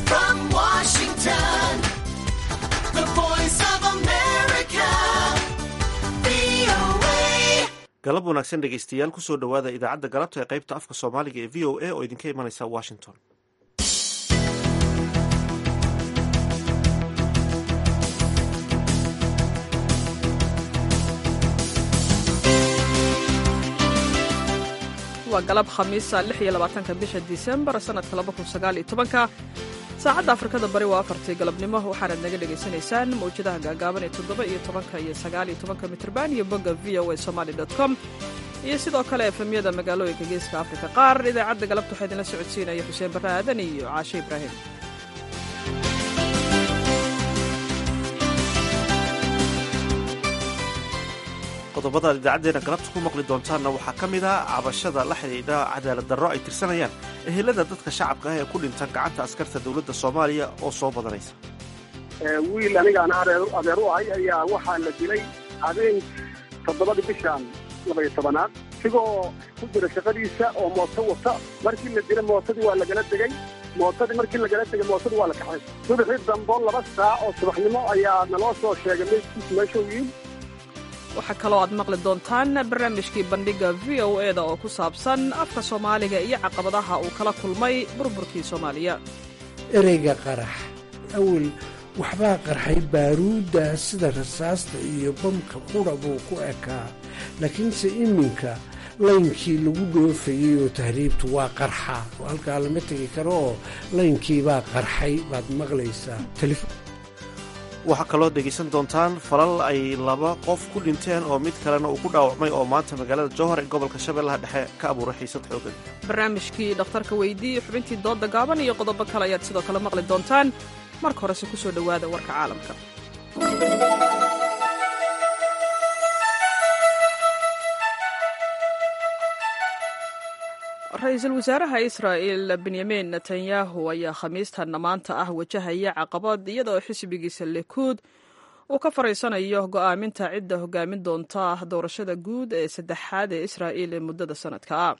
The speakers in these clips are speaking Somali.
From Washington, the voice of America, VOA. galab wanaagsan dhegaystayaal kusoo dhowaada idaacadda galabta ee qaybta afka soomaaliga ee v o a oo idinka imanaysa washington waa galab khamiisa lix iyo labaatanka bisha disembar sannadka laba kun sagaal iyo tobanka saacadda afrikada bari waa afartii galabnimo waxaanaad naga dhegaysanaysaan mawjadaha gaagaaban ee toddoba iyo tobanka iyo sagaal iyo tobanka mitrban iyo bogga v o a somaly dot com iyo sidoo kale efemyada magaalooyinka geeska afrika qaar idaacadda galabta waxaa idinla socodsiinaya xuseen barre aadan iyo caashe ibraahim qodobada idaacaddeena galabta ku maqli doontaanna waxaa ka mid ah cabashada la xidhiidha cadaalad darro ay tirsanayaan ehelada dadka shacabka ah ee ku dhintan gacanta askarta dowladda soomaaliya oo soo badanaysa wiil anigaan adeer adeer u ahay ayaa waxaa la dilay habeen toddobadii bishan labaiyo tobanaad isigoo ku jira shaqadiisa oo mooto wata markii la dilay mootadii waa lagala degay mootadii markii lagala degay mootadii waa la kaxay subaxii dambo laba saac oo subaxnimo ayaa naloo soo sheegay meydkiis meeshuu yiin waxaa kaloo aad maqli doontaan barnaamijkii bandhigga v o e da oo ku saabsan afka soomaaliga iyo caqabadaha uu kala kulmay burburkii soomaaliya ereyga qarax awel waxbaa qarxay baaruudda sida rasaasta iyo bamka qudha buu ku ekaa laakiinse iminka laynkii lagu dhoofayey oo tahriibtu waa qarxa halkaa lama tegi karo oo laynkiibaa qarxay baad maqlaysaa waxaa kaloo dhegaysan doontaan falal ay laba qof ku dhinteen oo mid kalena uu ku dhaawacmay oo maanta magaalada jowhar ee gobolka shabeellaha dhexe ka abuuray xiisad xoogan barnaamijkii dhakhtarka weydii xubintii doodda gaaban iyo qodobo kale ayaad sidoo kale maqli doontaan marka horese ku soo dhowaada warka caalamka ra-iisul wasaaraha israa'il benyamin netanyahu ayaa khamiistanna maanta ah wajahaya caqabad iyadoo xisbigiisa likuud uu ka faraysanayo go'aaminta cidda hogaamin doonta doorashada guud ee saddexaad ee israa'il ee muddada sanadka ah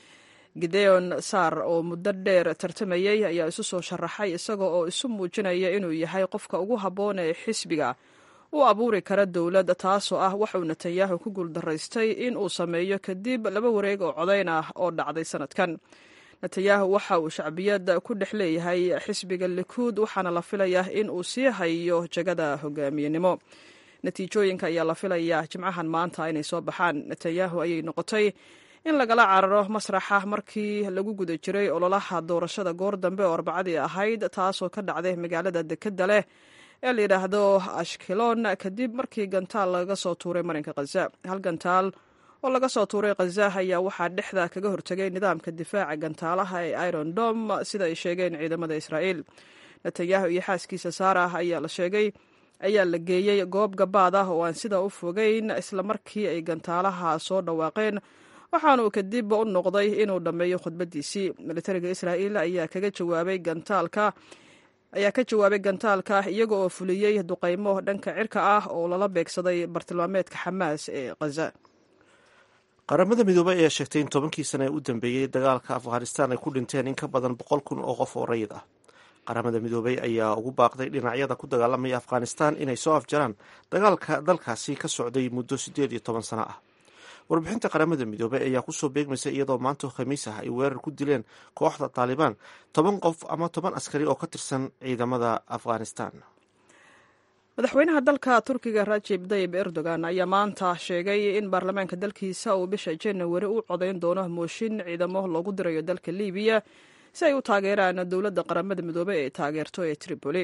gideon sar oo muddo dheer tartamayey ayaa isu soo sharaxay isaga oo isu muujinaya inuu yahay qofka ugu habboon ee xisbiga u abuuri kara dowlad taasoo ah waxuu netanyahu ku guuldaraystay in uu sameeyo kadib laba wareeg oo codayn ah oo dhacday sanadkan netanyahu waxa uu shacbiyad ku dhex leeyahay xisbiga likuud waxaana la filayaa in uu sii hayo jagada hogaamiyenimo natiijooyinka ayaa la filayaa jimcahan maanta inay soo baxaan netanyahu ayay noqotay in lagala cararo masraxa markii lagu guda jiray ololaha doorashada goor dambe oo arbacadii ahayd taasoo ka dhacday magaalada dekedda leh ee la yidhaahdo ashkelon kadib markii gantaal laga soo tuuray marinka khaza hal gantaal oo laga soo tuuray khaza ayaa waxaa dhexda kaga hortegay nidaamka difaaca gantaalaha ee iron dom sida ay sheegeen ciidamada israa'iil netanyahu iyo xaaskiisa saarah ayaa la sheegay ayaa la geeyey goob gabaad ah oo aan sida u fogeyn islamarkii ay gantaalaha soo dhawaaqeen waxaanuu kadib u noqday inuu dhammeeyo khudbadiisii militariga israa'iil ayaa kaga jawaabay gantaalka ayaa ka jawaabay gantaalka iyaga oo fuliyey duqaymo dhanka cirka ah oo lala beegsaday bartilmaameedka xamaas ee khaza qaramada midoobey ayaa sheegtay in tobankii sane ee u dambeeyey dagaalka afghanistan ay ku dhinteen in ka badan boqol kun oo qof oo rayid ah qaramada midoobey ayaa ugu baaqday dhinacyada ku dagaalamaya afghanistan inay soo afjaraan dagaalka dalkaasi ka socday muddo siddeed iyo toban sano ah warbixinta qaramada midoobey ayaa kusoo beegmaysa iyadoo maanta khamiis ah ay weerar ku dileen kooxda taalibaan toban qof ama toban askari oo ka tirsan ciidamada afghanistan madaxweynaha dalka turkiga rajib tayib erdogan ayaa maanta sheegay in baarlamaanka dalkiisa uu bisha janawari u codayn doono mooshin ciidamo loogu dirayo dalka libiya si ay u taageeraan dowladda qaramada midoobey ee taageerto ee tripoli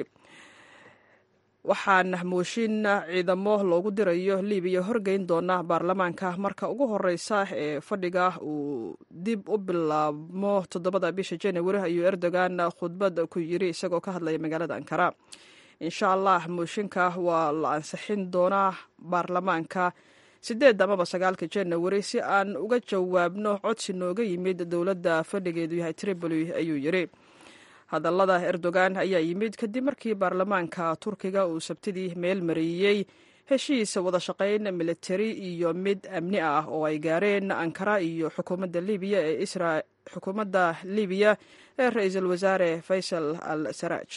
waxaan mooshin ciidamo loogu dirayo libiya horgeyn doona baarlamaanka marka ugu horeysa ee fadhiga uu dib u bilaabmo toddobada bisha janawari ayuu erdogan khudbad ku yiri isagoo ka hadlaya magaalada ankara insha allah mooshinka waa la ansixin doonaa baarlamaanka sideed amaba sagaalka janawari si aan uga jawaabno codsi nooga yimid dowladda fadhigeedu yahay tripoli ayuu yiri hadallada erdogan ayaa yimid kadib markii baarlamaanka turkiga uu sabtidii meel mariyey heshiis wada shaqayn militari iyo mid amni ah oo ay gaareen ankara iyo xukuumadda libiya ee xukuumadda libiya ee ra-iisul wasaare faysal al saraaj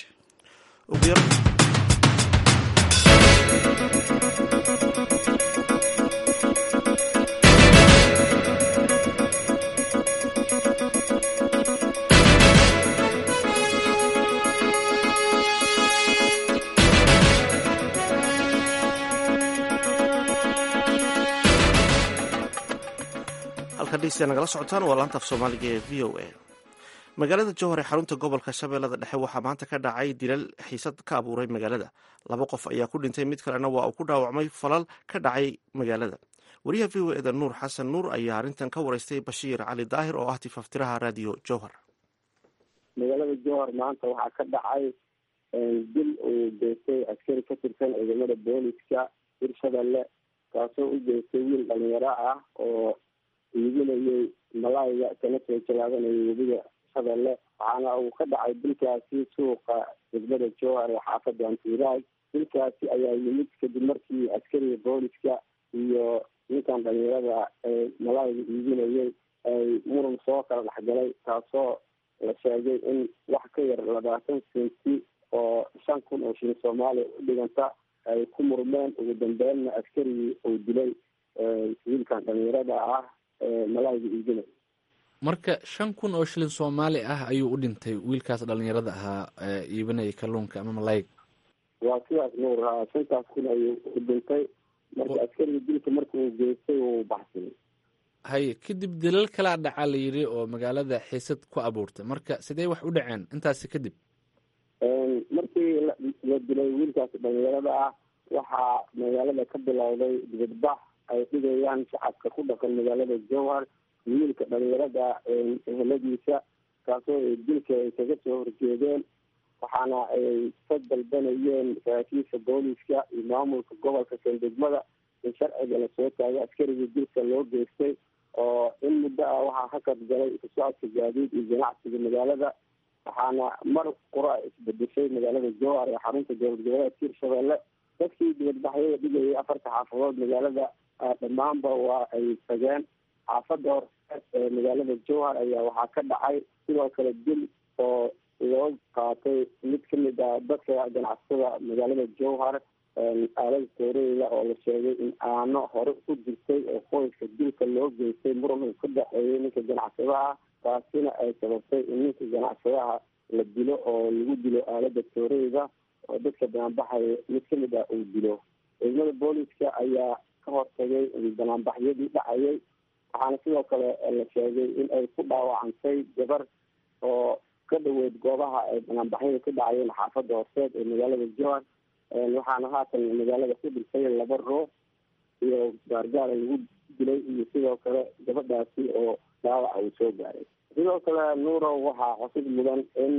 halkan dhegeystayaa nagala socotaan waa laanta af soomaaliga ee v o a magaalada jowhar ee xarunta gobolka shabeellada dhexe waxaa maanta ka dhacay dilal xiisad ka abuuray magaalada laba qof ayaa ku dhintay mid kalena waa uu ku dhaawacmay falal ka dhacay magaalada wariyaha v o eda nuur xasan nuur ayaa arrintan ka wareystay bashiir cali daahir oo ah tifaftiraha raadiyo jowhar magaalada jowhar maanta waxaa ka dhacay dil uu geystay askari ka tirsan ciidamada booliska hirshabelle kaasoo u geystay wiil dhalinyaro ah oo iibinayay malaayga kana soo jalaabanayay webiga shabeelle waxaana uu ka dhacay dilkaasi suuqa degmada jowhar ee xaafada antiiraag dilkaasi ayaa yimid kadib markii askariga booliska iyo ninkan dhalinyarada ee malaayga iibinayay ay muran soo kala dhexgalay taasoo la sheegay in wax ka yar labaatan senti oo shan kun oo shilin soomaaliya u dhiganta ay ku murmeen ugu dambeynna askarigii uu dilay wiilkan dhalinyarada ah malaayga iibinay marka shan kun oo shilin soomaali ah ayuu u dhintay wiilkaas dhalinyarada ahaa iibinaya kalluunka ama malaayga waa sidaas nuur shantaas kun ayuu u dhintay marka askariga dilka marka uu geystay uu baxsaday haye kadib dilal kalaa dhacaa la yidhi oo magaalada xiisad ku abuurtay marka sidee wax u dhaceen intaasi kadib markii la dilay wiilkaas dhalinyarada ah waxaa magaalada ka bilowday dibadbax ay dhigayaan shacabka ku dhaqan magaalada jowhar wiilka dhalinyarada eheladiisa kaasoo dilka ay kaga soo horjeedeen waxaana ay ka dalbanayeen saraakiisha booliska iyo maamulka gobolka sandegmada in sharciga lasoo taagay askarigii dilka loo geystay oo in muddo ah waxaa hakad galay isu socodka gaadiid iyo ganacsiga magaalada waxaana mar qura isbedeshay magaalada jowhar ee xarunta dowlad goboleedka hirshabelle dadkii dibadbaxyada dhigayay afarta xaafadood magaalada dhammaanba waa ay tageen xaafada hore ee magaalada jowhar ayaa waxaa ka dhacay sidoo kale dil oo loo qaatay mid kamid ah dadka ganacsatada magaalada jowhar aalada tooreyda oo la sheegay in aano hore ku jirtay oo qoyska dilka loo geystay muran uu ka dhexeeyay ninka ganacsadaha taasina ay sababtay in ninka ganacsadaha la dilo oo lagu dilo aalada tooreyda oo dadka banaanbaxaya mid kamid ah uu dilo ciidamada booliska ayaa ka hortagay banaanbaxyadii dhacayay waxaana sidoo kale la sheegay in ay ku dhaawacantay gabar oo ka dhaweyd goobaha ay banaanbaxyada ka dhacayeen xaafada horseed ee magaalada jowhar waxaana haatan magaalada ku dhintay laba ruux iyo gaargaara lagu dilay iyo sidoo kale gabadhaasi oo dhaawaca uu soo gaaray sidoo kale nuurow waxaa xusid mudan in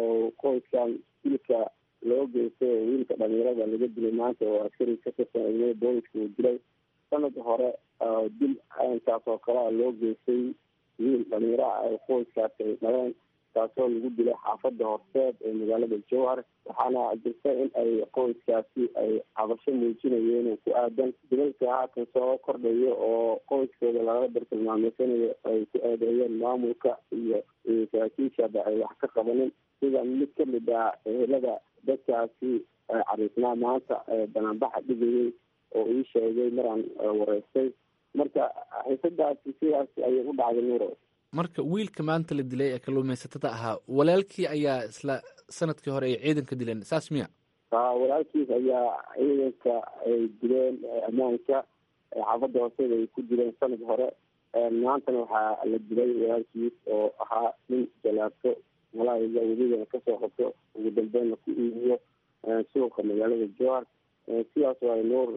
qoyskan dilka loo geystay oo wiilka dhalinyarada laga dilay maanta oo askari ka tirsan ciidamada booliska uu dilay sanad hore dil intaas oo kalea loo geystay wiil dhalinyaro ah ee qoyskaasi ay dhaleen taasoo lagu dilay xaafada horseed ee magaalada jowhar waxaana jirta in ay qoyskaasi ay cabasho muujinayeen oo ku aadan dilalka haatan soo kordhayo oo qoyskooda laga bartilmaameysanayo ay ku eedeeyeen maamulka iyo saraakiishaba ay wax ka qabanin sida mid kamid ah ehelada dadkaasi cariisnaa maanta banaanbaxa dhigayay oo ii sheegay maraan wareystay marka xiisadaasi sidaas ayay u dhacday nuuro marka wiilka maanta la dilay ee kalluumaysatada ahaa walaalkii ayaa isla sanadkii hore ay ciidanka dileen saas miya walaalkiis ayaa ciidanka ay dileen ammaanka xaafada hooseeda ay ku dileen sanad hore maantana waxaa la dilay walaalkiis oo ahaa nin jalaabto malaayiga weligana kasoo qabto ugu dambeynna ku iibiyo suuqa magaalada jowhar sidaas waay nuur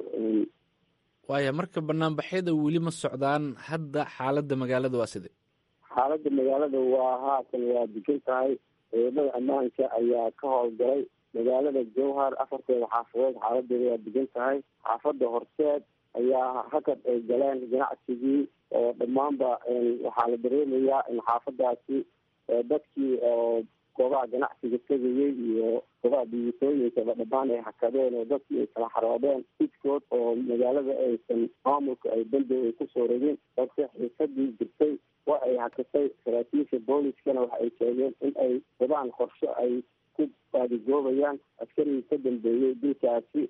waaya marka banaanbaxyada weli ma socdaan hadda xaaladda magaalada waa side xaaladda magaalada waa haatan waa degan tahay ciidamada ammaanka ayaa ka howlgalay magaalada jowhar afarteeda xaafadood xaaladeeda waa degan tahay xaafada horseed ayaa hakad ay galeen ganacsigii oo dhammaanba waxaa la dareemayaa in xaafadaasi dadkii oo goobaha ganacsiga tegayay iyo gobaha dhibaatooyinkaba dhammaan ay hakadeen oo dadkii ay kala xaroodeen iskood oo magaalada aysan maamulka ay bandow ay kusoo rogin balse xiisadii jirtay waa ay hakatay saraakiisha booliskana waxa ay sheegeen in ay wadaan qorsho ay ku baadigoobayaan askarigii ka dambeeyey dilkaasi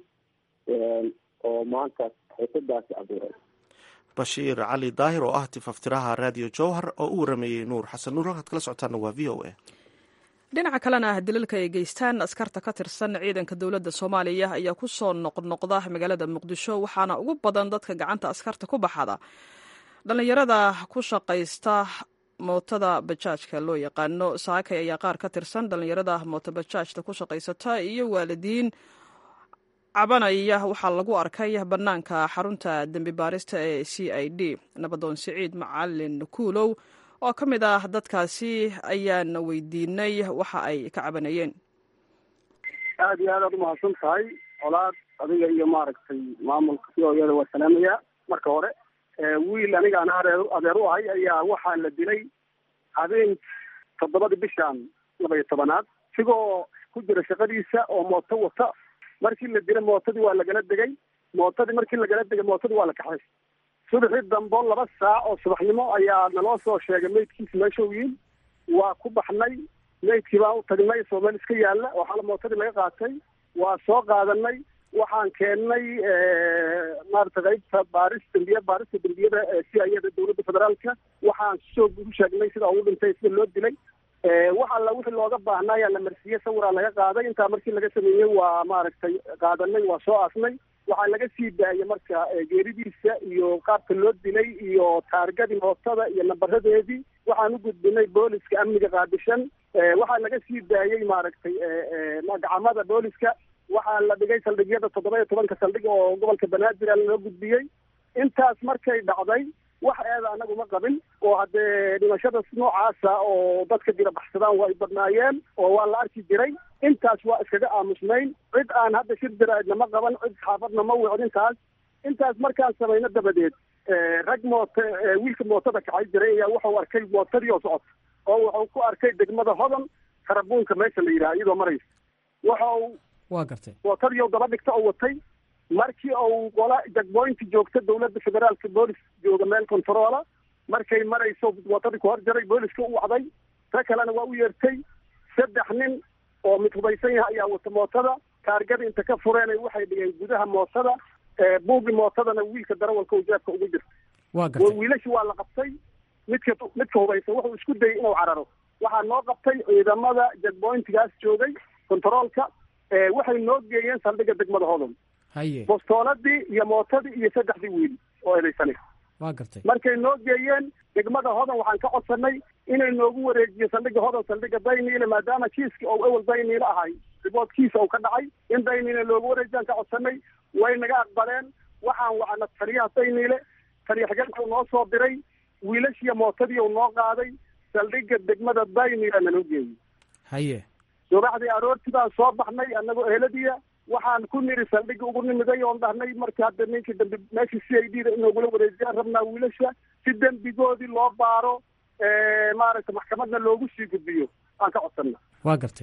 oo maanta xiisadaasi abuuray bashiir cali daahir oo ah tifaftiraha raadiyo jowhar oo u warameeyey nuur xasan nuur halkaad kala socotaana waa v o a dhinaca kalena ah dilalka ay geystaan askarta ka tirsan ciidanka dowladda soomaaliya ayaa ku soo noqnoqda magaalada muqdisho waxaana ugu badan dadka gacanta askarta ku baxada dhallinyarada ku shaqaysta mootada bajaajka loo yaqaano saakay ayaa qaar ka tirsan dhallinyarada moota bajaajta ku shaqaysata iyo waalidiin cabanaya waxaa lagu arkay bannaanka xarunta dembi baarista ee c i d nabadoon siciid macalin kuulow oo ka mid ah dadkaasi ayaana weydiinay waxa ay ka cabanayeen aada iyo aad aad umahadsan tahay colaad adiga iyo maaragtay maamulka si ooyada waa salaamaya marka hore wiil aniga aan areer adeer u ahay ayaa waxaa la dilay habeen toddobadii bishaan laba iyo tobanaad isigoo ku jira shaqadiisa oo mooto wata markii la dilay mootadii waa lagala degay mootadii markii lagala degay mootadii waa la kaxay subaxii dambo laba saac oo subaxnimo ayaa naloo soo sheegay maydkiisa meesha u yiin waa ku baxnay maydkii baan u tagnay soo meel iska yaalla waxaala mootadii laga qaatay waa soo qaadanay waxaan keennay maarata qaybta baaris dambiya baarista dembiyada si ayada dowladda federaalka waxaan soo u sheegnay sida ugu dhintay sida loo dilay wax alla wixii looga baahnaa ayaa la marsiiyey sawiraa laga qaaday intaa markii laga sameeyey waa maaragtay qaadanay waa soo aasnay waxaa laga sii daayay marka geeridiisa iyo qaabka loo dilay iyo taargadii mootada iyo nambaradeedii waxaan u gudbinay booliska amniga qaadishan waxaa laga sii daayey maaragtay gacamada booliska waxaa la dhigay saldhigyada toddoba iyo tobanka saldhig oo gobolka banaadir loo gudbiyey intaas markay dhacday wax eeda anagu ma qabin oo haddee dhimashada noocaasa oo dadka dira baxsadaan waa ay badnaayeen oo waa la arki jiray intaas waa iskaga aamusnayn cid aan hadda shir daraadna ma qaban cid xaafadna ma wicin intaas intaas markaan samayno dabadeed rag moota wiilka mootada kacay jiray ayaa wuxuu arkay mootadii oo socota oo wuxuu ku arkay degmada hodan karabuunka meesha la yidhaha iyadoo maraysa wuxuu waa gartay mootadii oo daba dhigta oo watay markii uu qola jagboynti joogta dowladda federaalka boolis jooga meel controola markay marayso mootadii ku hor jaray booliska u wacday ta kalena waa u yeertay saddex nin oo mid hubaysan yahay ayaa wata mootada taargada inta ka fureen waxay dhigeen gudaha mootada buugi mootadana wiilka darawalka uu jeebka ugu jirta waa gartay wiilashi waa la qabtay midka midka hubaysan wuxuu isku dayay inuu cararo waxaa noo qabtay ciidamada jagboyntigaas joogay controolka waxay noo geeyeen saldhigga degmada hodon haye bostooladii iyo mootadii iyo saddexdii wiil oo eedaysanay waa gartay markay noo geeyeen degmada hodan waxaan ka codsanay inay noogu wareejiyo saldhigga hodan saldhigga dayniile maadaama kiiski oo ewel dayniile ahay riboodkiisa uu ka dhacay in dayniile loogu wareejiyaan ka codsanay way naga aqbaleen waxaan wacna taliyaha dayniile taliya xigeenka uu noo soo diray wiilashiiyo mootadii uu noo qaaday saldhigga degmada dayniile naloo geeyey haye subaxdii aroortii baan soo baxnay annagoo eheladiya waxaan ku niri saldhigga ugu nimiday oon dhahnay markii hadda ninkii dambi meeshii c i d da inoogula wareejiyaan rabnaa wiilasha si dembigoodii loo baaro maaragtay maxkamadna loogu sii gudbiyo aan ka codsana waa gartay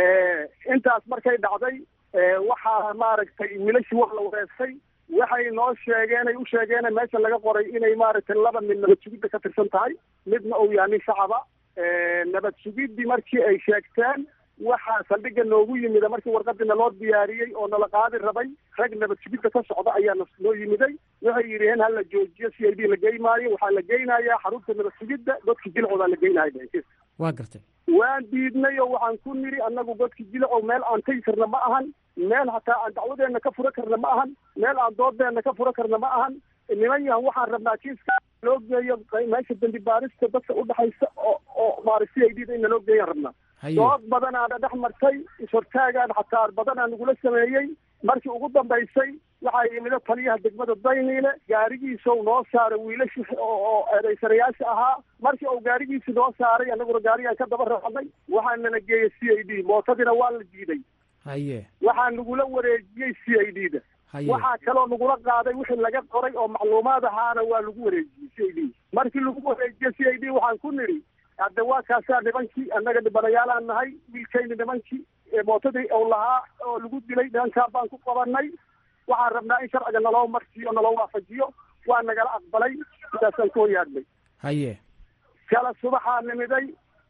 intaas markay dhacday waxaa maaragtay wiilashii waa la wareestay waxay noo sheegeen ay u sheegeen meesha laga qoray inay maaragtay laba mid nabad sugidda ka tirsan tahay midna uu yahay nin shacaba nabad sugiddii markii ay sheegteen waxaa saldhigga noogu yimida markii warqadii naloo diyaariyey oo nala qaadi rabay rag nabad sugidda ka socda ayaa noo yimiday waxay yidhaheen ha la joojiyo c i d la geymaayo waxaa la geynayaa xarunta nabad sugidda godka jilcoodaa la geynaya waa gartay waan diidnay oo waxaan ku niri annagu godka jilcow meel aan tegi karna ma ahan meel hataa aan dacwadeenna ka fura karna ma ahan meel aan doodeenna ka fura karna ma ahan niman yahan waxaan rabnaa kiiska loo geeyo meesha dambi baarista dadka udhexaysa oo oo maara c i d da in naloo geeyaan rabnaa dood badanaana dhex martay ishortaagaan xataa badanaa nagula sameeyey markii ugu dambaysay waxaa yimida taliyaha degmada dayniile gaarigiisa u noo saaray wiilashi oo eedaysanayaasha ahaa markii uu gaarigiisi noo saaray annaguna gaarigaan ka daba raacnay waxaa nala geeyey c i d mootadiina waa la diiday haye waxaa nagula wareejiyey c i d da haye waxaa kaloo nagula qaaday wixii laga qoray oo macluumaad ahaana waa lagu wareejiyey c i d markii lagu wareejiyey c i d waxaan ku nidhi hadde waa kaasaa nimankii annaga dhibanayaalaan nahay wiilkayni nimankii mootadii ou lahaa oo lagu dilay nimankaan baan ku qabanay waxaan rabnaa in sharciga naloo marsiiyo naloo waafajiyo waa nagala aqbalay sidaasaan ku hoyaadnay haye kala subaxaa nimiday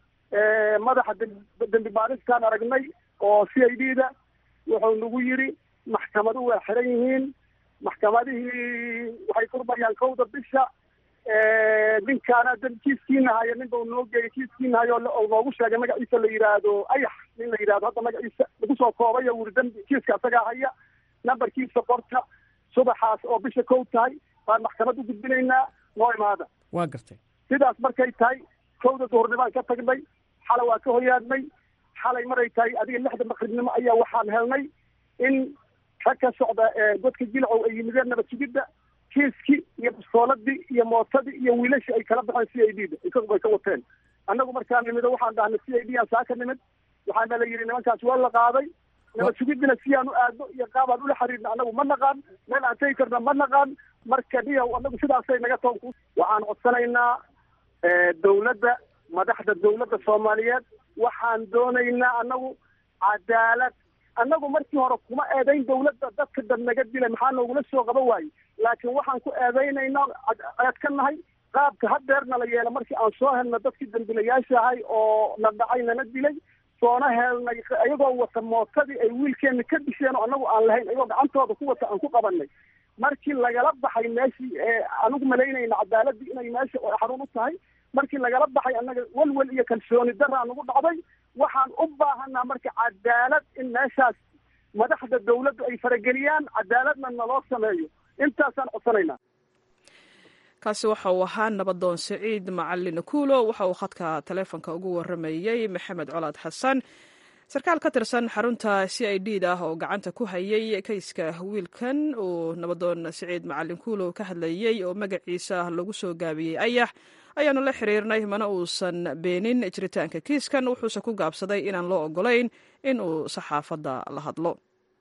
madaxa dembi baaristaan aragnay oo c i d da wuxuu nagu yidhi maxkamadu waa xiran yihiin maxkamadihii waxay furmayaan kowda bisha ninkaana dam kiiskiina haya nin bau noo geeyay kiiskiina hayo oo noogu sheegay magaciisa la yidhaahdo ayax nin la yidhahdo hadda magaciisa lagu soo koobay oo wuri dambi kiiska asagaa haya nambarkiisa qorta subaxaas oo bisha kow tahay baan maxkamad u gudbinaynaa noo imaada waa gartay sidaas markay tahay kowda duhurnibaan ka tagnay xalay waa ka hoyaadnay xalay maray tahay adiga lixda maqribnimo ayaa waxaan helnay in rag ka socda godka jilcow ay yimideen nabad sugidda kiiskii iyo bastooladii iyo mootadii iyo wiilashii ay kala baxeen c i d da isagu ay ka wateen annagu markaa nimido waxaan dhahnay c i d aan saa ka nimid waxaana la yidhi nimankaas waa la qaaday nabad sugiddina siyaan u aadno iyo qaabaan ula xiriirna annagu ma naqaan meel aan tegi karna ma naqaan marka dhiyaw annagu sidaasay naga toon waxaan codsanaynaa dawladda madaxda dawladda soomaaliyeed waxaan doonaynaa annagu cadaalad annagu markii hore kuma eedayn dawladda dadka dad naga dilay maxaa noogula soo qaba waaye laakiin waxaan ku eedaynaynaa eed ka nahay qaabka hadeerna la yeela markii aan soo helna dadkii dambilayaasha ahay oo na dhacay nana dilay soona helnay iyagoo wata mootadii ay wiilkeena ka disheen oo annagu aan lahayn iyagoo gacantooda ku wata aan ku qabanay markii lagala baxay meeshii anigu malaynayna cadaaladii inay meesha xarun u tahay markii lagala baxay annaga welwel iyo kalsooni daraa nagu dhacday waxaan u baahanaa marka cadaalad in meeshaas madaxda dawladdu ay farageliyaan cadaaladna naloo sameeyo intaasaan codsanaynaa kaasi waxa uu ahaa nabadoon siciid macalin kuulo waxa uu khadka taleefonka ugu waramayey maxamed colaad xasan sarkaal ka tirsan xarunta c i d da oo gacanta ku hayay kayska wiilkan uu nabadoon siciid macalin kuulo ka hadlayey oo magaciisa lagu soo gaabiyey ayax ayaanu la xiriirnay mana uusan beenin jiritaanka kiiskan wuxuuse ku gaabsaday inaan loo ogolayn in uu saxaafadda la hadlo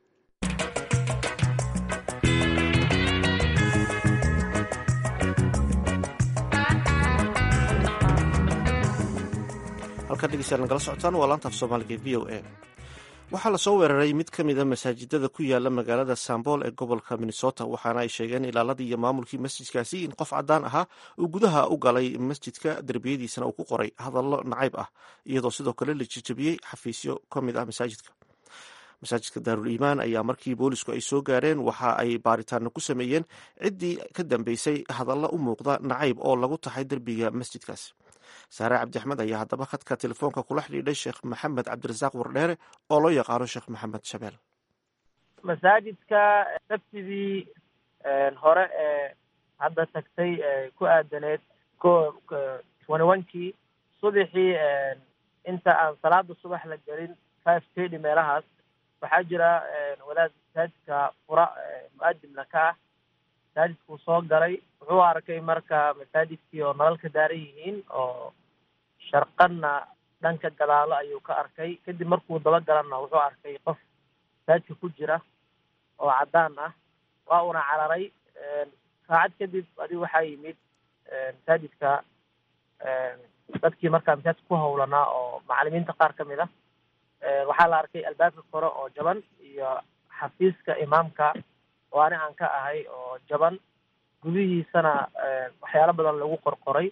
halkan dhegeystayaal nagala socotaan waa laanta af soomaaliga v o a waxaa lasoo weeraray mid ka mida masaajidada ku yaala magaalada sambool ee gobolka minnesota waxaana ay sheegeen ilaaladii iyo maamulkii masjidkaasi in qof cadaan ahaa uu gudaha u galay masjidka derbiyadiisana uu ku qoray hadallo nacayb ah iyadoo sidoo kale la jejabiyey xafiisyo ka mid ah masaajidka masaajidka daarul iimaan ayaa markii boolisku ay soo gaareen waxa ay baaritaano ku sameeyeen ciddii ka dambeysay hadallo u muuqda nacayb oo lagu taxay derbiga masjidkaas saare cabdi axmed ayaa haddaba khadka telefoonka kula xidhiidhay sheekh maxamed cabdirasaaq wardheere oo loo yaqaano sheekh maxamed shabeel masaajidka sabtidii hore ee hadda tagtay ku aadaneed ko twenty one-kii subaxii inta aan salaada subax la gelin five thirty meelahaas waxaa jira wadaad masaajidka fura mu-adimna ka ah masaajidkuu soo galay wuxuu arkay marka masaajidkii oo nalal ka daaran yihiin oo sharqanna dhanka gadaalo ayuu ka arkay kadib markuu daba galanna wuxuu arkay qof masaajidka ku jira oo caddaan ah waa una cararay saacad kadib adi waxaa yimid masaajidka dadkii markaa masaajidka ku hawlanaa oo macalimiinta qaar ka mid ah waxaa la arkay albaabka kore oo jaban iyo xafiiska imaamka oo ani aan ka ahay oo jaban gudihiisana waxyaalo badan lagu qorqoray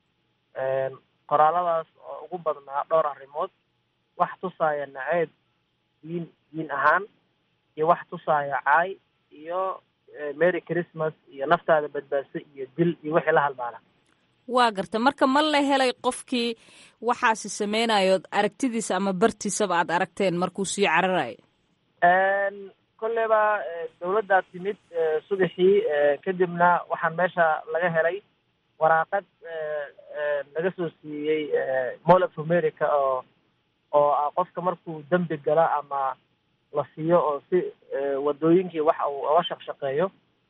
qoraaladaas oo ugu badnaa dhowr arrimood wax tusaaya naceeb diin diin ahaan iyo wax tusaaya caay iyo merry christmas iyo naftaada badbaadso iyo dil iyo wixii la halmaala waa garta marka ma la helay qofkii waxaasi sameynayo aragtidiisa ama bartiisaba aad aragteen markuu sii cararayo kolleyba dawladdaa timid subaxii kadibna waxaan meesha laga helay waraaqad laga soo siiyey mall of america oo oo ah qofka markuu dembi gala ama la siiyo oo si wadooyinkii waxa uu oga shaqshaqeeyo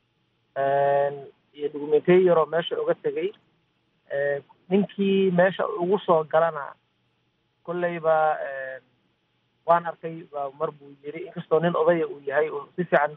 iyo documenteyo yaroo meesha uga tegay ninkii meesha ugu soo galana kolleyba waan arkay mar buu yiri inkastoo nin odaya uu yahay oo si fiican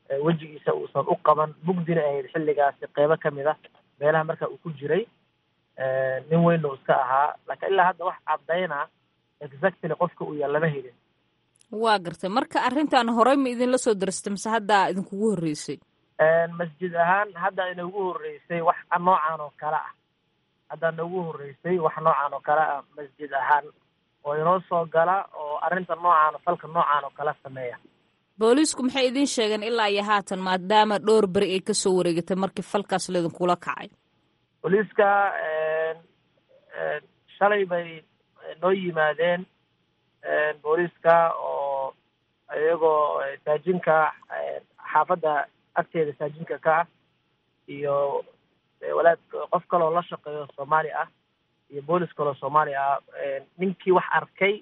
wejigiisa uusan u qaban mugdina ahayd xilligaasi qeybo ka mid a meelaha marka uu ku jiray nin weyn uu iska ahaa laakiin ilaa hadda wax caddayna exactly qofka uu yahay lama helin waa gartay marka arrintan horey ma idinla soo darastay mise haddaa idinkugu horreysay masjid ahaan hadda inagu horreysay wax noocan oo kale ah hadda nagu horreysay wax noocan oo kale ah masjid ahaan oo inoo soo gala oo arrinta noocaan falka noocaan oo kale sameeya booliisku maxay idiin sheegeen ilaa iyo haatan maadaama dhowr beri ay kasoo wareegatay markii falkaas laidinkula kacay booliiska shalay bay noo yimaadeen booliiska oo iyagoo saajinka xaafadda agteeda saajinka ka ah iyo walaad qof kaloo la shaqeeyo soomaali ah iyo boolis kaloo soomaali ah ninkii wax arkay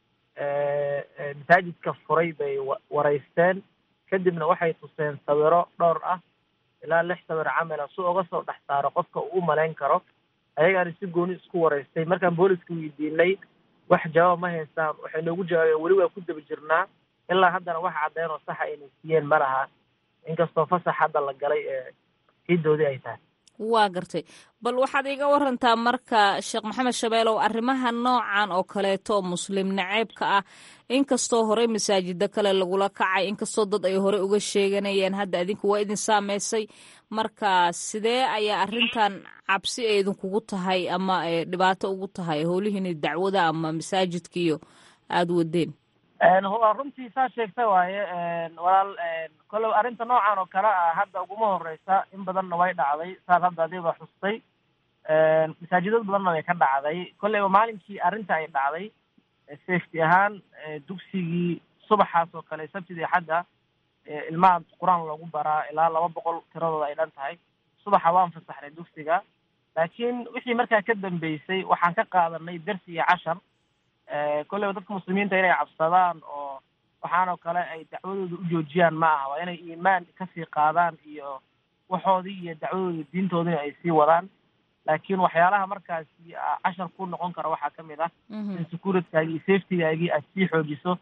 masaajidka furay bay wareysteen kadibna waxay tuseen sawiro dhowr ah ilaa lix sawir camala si uga soo dhex saaro qofka uu u malayn karo ayagaana si gooni isku wareystay markaan booliska weydiinay wax jawaab ma haystaan waxay noogu jawaabeen weli waa ku daba jirnaa ilaa haddana wax caddeyn oo saxa ayna siiyeen ma laha inkastoo fasax hadda la galay ee hiidoodii ay tahay waa gartay bal waxaad iga warantaa marka sheekh maxamed shabeelow arrimaha noocan oo kaleeto oo muslim naceebka ah inkastoo horey masaajida kale lagula kacay inkastoo dad ay horey uga sheeganayeen hadda adinka waa idin saameysay marka sidee ayaa arrintan cabsi ay idinkugu tahay ama dhibaato ugu tahay howlihiini dacwada ama masaajidkiiyo aada wadeen runtii saa sheegta waaye walaal kolley arrinta noocan oo kale ah hadda uguma horeysa in badanna way dhacday saas hadda adiba xustay masaajidad badanna way ka dhacday kolleyba maalinkii arrinta ay dhacday safety ahaan dugsigii subaxaas oo kale sabtidii xadda ilmaha qur-aan lagu baraa ilaa laba boqol tiradooda ay dhan tahay subaxa waan fasaxnay dugsiga laakiin wixii markaa ka dambeysay waxaan ka qaadanay dersi iyo cashar kolleyba dadka muslimiinta inay cabsadaan oo waxaanoo kale ay dacwadooda u joojiyaan ma aha waa inay iimaan kasii qaadaan iyo waxoodii iyo dacwadooda diintoodina ay sii wadaan laakiin waxyaalaha markaasi cashar ku noqon kara waxaa kamid ah in securitygaagi iyo safetygaagii aad sii xoojiso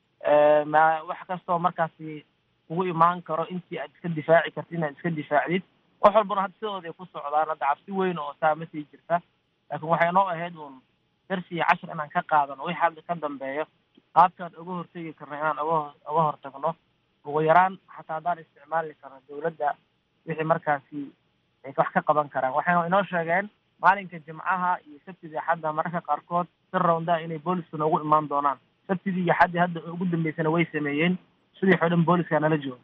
ma wax kastoo markaasi kugu imaan karo intii aad iska difaaci kartid inaad iska difaacdid wax walbana hadda sidooda ay ku socdaan hadda cabsi weyn oo saa ma sii jirta laakiin waxay noo ahayd uun darsi iyo cashar inaan ka qaadano wixii hadda ka dambeeyo qaabkaan uga hortegi karno inaan uga uga hortagno ugu yaraan xataa haddaan isticmaali karno dawladda wixii markaasi ay wax ka qaban karaan waxay inoo sheegeen maalinka jimcaha iyo sabtidii axadda mararka qaarkood si rawndaa inay booliska noogu imaan doonaan sabtidii iyo axaddii hadda ugu dambeysana way sameeyeen sidii xoo dhan booliska nala jooga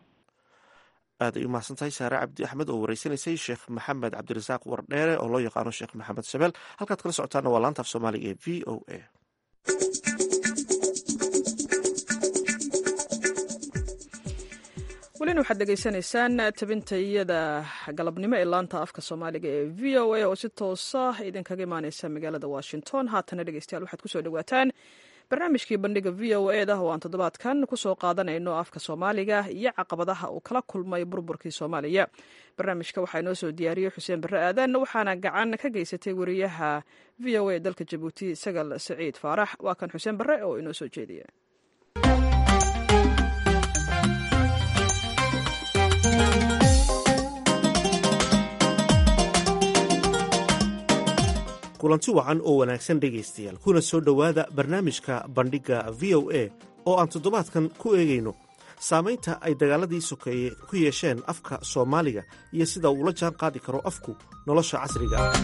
aad ay u mahadsan tahay saare cabdi axmed oo wareysanaysay sheekh maxamed cabdirasaaq wardheere oo loo yaqaano sheekh maxamed shabeel halkaad kala socotaana waa laanta af soomaaliga ee v o a welina waxaad dhegaysanaysaan tabintayada galabnimo ee laanta afka soomaaliga ee v o a oo si toosa idinkaga imaaneysa magaalada washington haatana dhegeystayaal waxaad kusoo dhawaataan barnaamijkii bandhiga v o e da oo aan toddobaadkan kusoo qaadanayno afka soomaaliga iyo caqabadaha uu kala kulmay burburkii soomaaliya barnaamijka waxaa inoo soo diyaariyey xuseen barre aadan waxaana gacan ka geysatay wariyaha v o a dalka jabuuti sagal saciid faarax waa kan xuseen barre oo inoo soo jeediya kulanti wacan oo wanaagsan dhegaystayaal kuna soo dhowaada barnaamijka bandhigga v o a oo aan toddobaadkan ku eegayno saamaynta ay dagaaladii sokeeye ku yeesheen afka soomaaliga iyo sida uula jaan qaadi karo afku nolosha casriga ah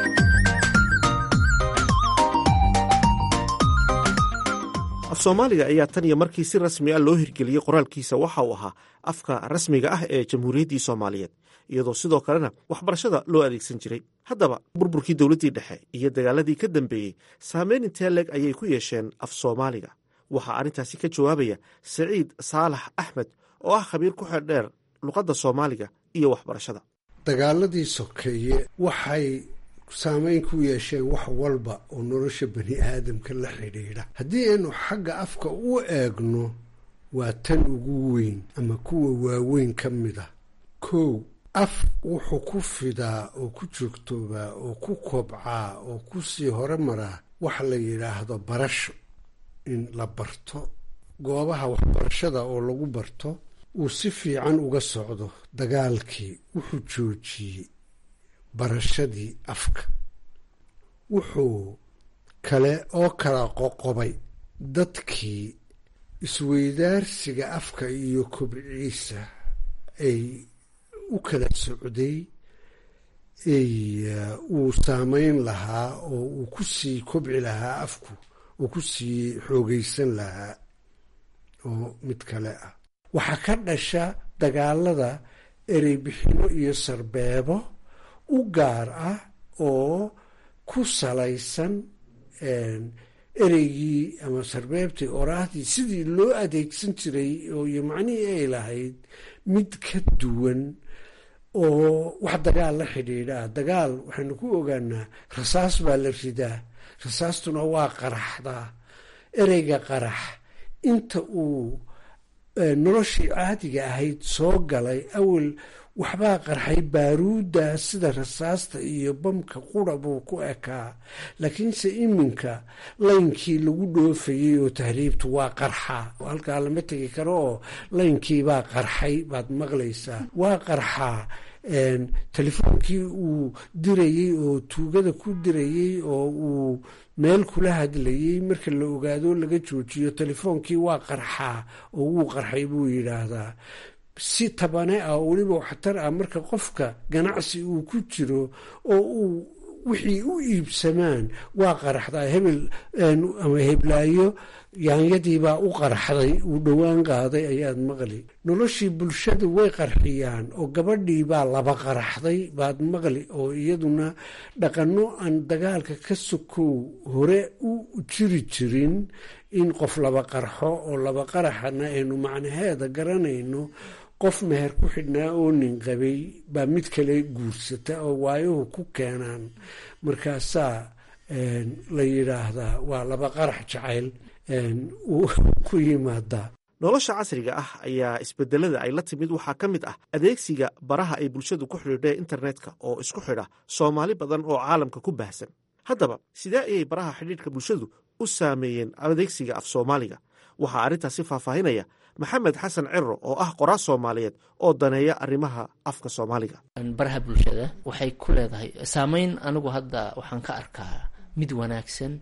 af soomaaliga ayaa tan iyo markii si rasmi ah loo hirgeliyey qoraalkiisa waxa uu ahaa afka rasmiga ah ee jamhuuriyaddii soomaaliyeed iyadoo sidoo kalena waxbarashada loo adeegsan jiray haddaba burburkii dowladdii dhexe iyo dagaaladii ka dambeeyey saameyn intee leeg ayay ku yeesheen af soomaaliga waxaa arrintaasi ka jawaabaya saciid saalax axmed oo ah khabiir ku xeeldheer luqadda soomaaliga iyo waxbarashada dagaaladii sokeeye waxay saameyn ku yeesheen wax walba oo nolosha bani aadamka la xidhiidha haddii aynu xagga afka u eegno waa tan ugu weyn ama kuwa waaweyn ka mid ah kow af wuxuu ku fidaa oo ku joogtoobaa oo ku kobcaa oo ku sii hore maraa waxa la yidhaahdo barasho in la barto goobaha waxbarashada oo lagu barto uu si fiican uga socdo dagaalkii wuxuu joojiyey barashadii afka wuxuu kale oo kala qoqobay dadkii isweydaarsiga afka iyo kobciisa ay u kala socday ay uu saameyn lahaa oo uu ku sii kobci lahaa afku uu ku sii xoogaysan lahaa oo mid kale ah waxaa ka dhasha dagaalada ereybixino iyo sarbeebo u gaar ah oo ku salaysan ereygii ama sarbeebtii oraahdii sidii loo adeegsan jiray oo iyo macnihii ay lahayd mid ka duwan oo wax dagaal la xidhiidhaa dagaal waxaynu ku ogaanaa rasaas baa la ridaa rasaastuna waa qaraxdaa ereyga qarax inta uu noloshii caadiga ahayd soo galay awel waxbaa qarxay baaruudda sida rasaasta iyo bamka qura buu ku ekaa laakiinse iminka laynkii lagu dhoofayey oo tahriibtu waa qarxa halkaa lama tegi karo oo laynkiibaa qarxay baad maqlaysaa waa qarxaa telefoonkii uu dirayey oo tuugada ku dirayey oo uu meel kula hadlayey marka la ogaado laga joojiyo telefoonkii waa qarxaa oo wuu qarxay buu yidhaahdaa si tabane ah oo weliba waxtar ah marka qofka ganacsi uu ku jiro oo uu wixii u iibsamaan waa qaraxdaa hebel ama heblaayo yaanyadiibaa u qarxday uu dhowaan qaaday ayaad maqli noloshii bulshada way qarxiyaan oo gabadhiibaa laba qaraxday baad maqli oo iyaduna dhaqanno aan dagaalka ka sokow hore u jiri jirin in qof laba qarxo oo laba qaraxana aynu macnaheeda garanayno qof meher ku xidhnaa oo nin qabay baa mid kale guursata oo waayuhu ku keenaan markaasaa la yidhaahdaa waa laba qarax jacayl ku yimaadaa nolosha casriga ah ayaa isbedelada ay la timid waxaa ka mid ah adeegsiga baraha ay bulshadu ku xidhiidheen internetka oo isku xidha soomaali badan oo caalamka ku baahsan haddaba sidee ayay baraha xidhiidhka bulshadu u saameeyeen adeegsiga af soomaaliga waxaa arrintaasi faahfaahinaya maxamed xasan ciro oo ah qoraa soomaaliyeed oo daneeya arrimaha afka soomaaliga baraha bulshada waxay ku leedahay saameyn anigu hadda waxaan ka arkaa mid wanaagsan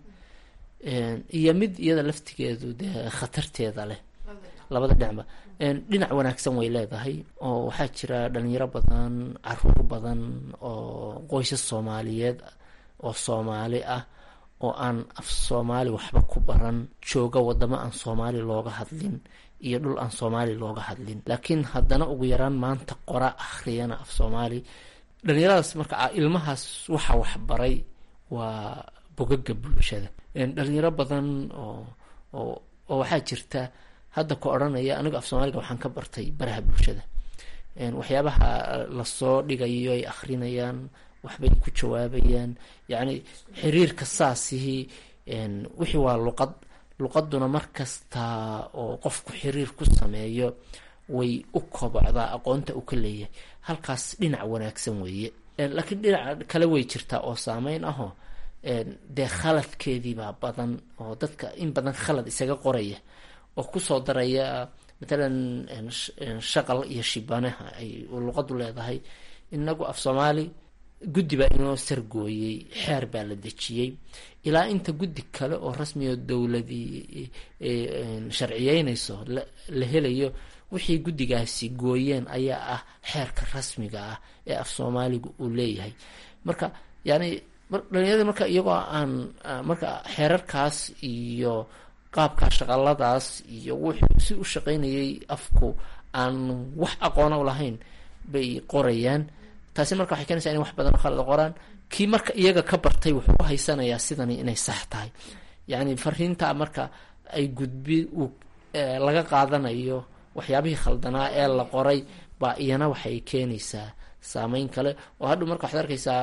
iyo mid iyada laftigeedu dee khatarteeda leh labada dhinacba dhinac wanaagsan way leedahay oo waxaa jira dhalinyaro badan caruur badan oo qoysas soomaaliyeed oo soomaali ah oo aan af soomaali waxba ku baran jooga wadamo aan soomaali looga hadlin iyo dhul aan soomaali looga hadlin laakiin haddana ugu yaraan maanta qora akhriyana af soomaali dhalinyaradaas marka ilmahaas waxa waxbaray waa bogaga bulshada dhalinyaro badan oo oo oo waxaa jirta hadda ka odhanaya anigu af soomaaliga waxaan ka bartay baraha bulshada waxyaabaha lasoo dhigayo ay akhrinayaan waxbay ku jawaabayaan yacni xiriirka saasihii wixii waa luqad luqaduna mar kasta oo qofku xiriir ku sameeyo way u kobocdaa aqoonta u ka leeyahay halkaas dhinac wanaagsan weeye laakiin dhinac kale way jirtaa oo saameyn ahoo dee khaladkeediibaa badan oo dadka in badan khalad isaga qoraya oo kusoo daraya matalan shaqal iyo shibanaha ay luqadu leedahay inagu af soomaali guddi baa inoo sargooyey xeer baa la dejiyey ilaa inta guddi kale oo rasmioo dowladii sharciyeynayso la helayo wixii guddigaasi gooyeen ayaa ah xeerka rasmiga ah ee af soomaaliga uu leeyahay marka yani dhalinyarada marka iyagoo aan marka xeerarkaas iyo qaabka shaqaladaas iyo wuxuu si u shaqaynayay afku aan wax aqoona u lahayn bay qorayaan taasi marka waxay keenaysaa in wax badan oo khalada qoraan kii marka iyaga ka bartay wuxuu u haysanayaa sidani inay sax tahay yacni fariinta marka ay gudbi uu laga qaadanayo waxyaabihii khaldanaa ee la qoray baa iyana waxay keenaysaa saameyn kale oo hadhow marka waxaad arkaysaa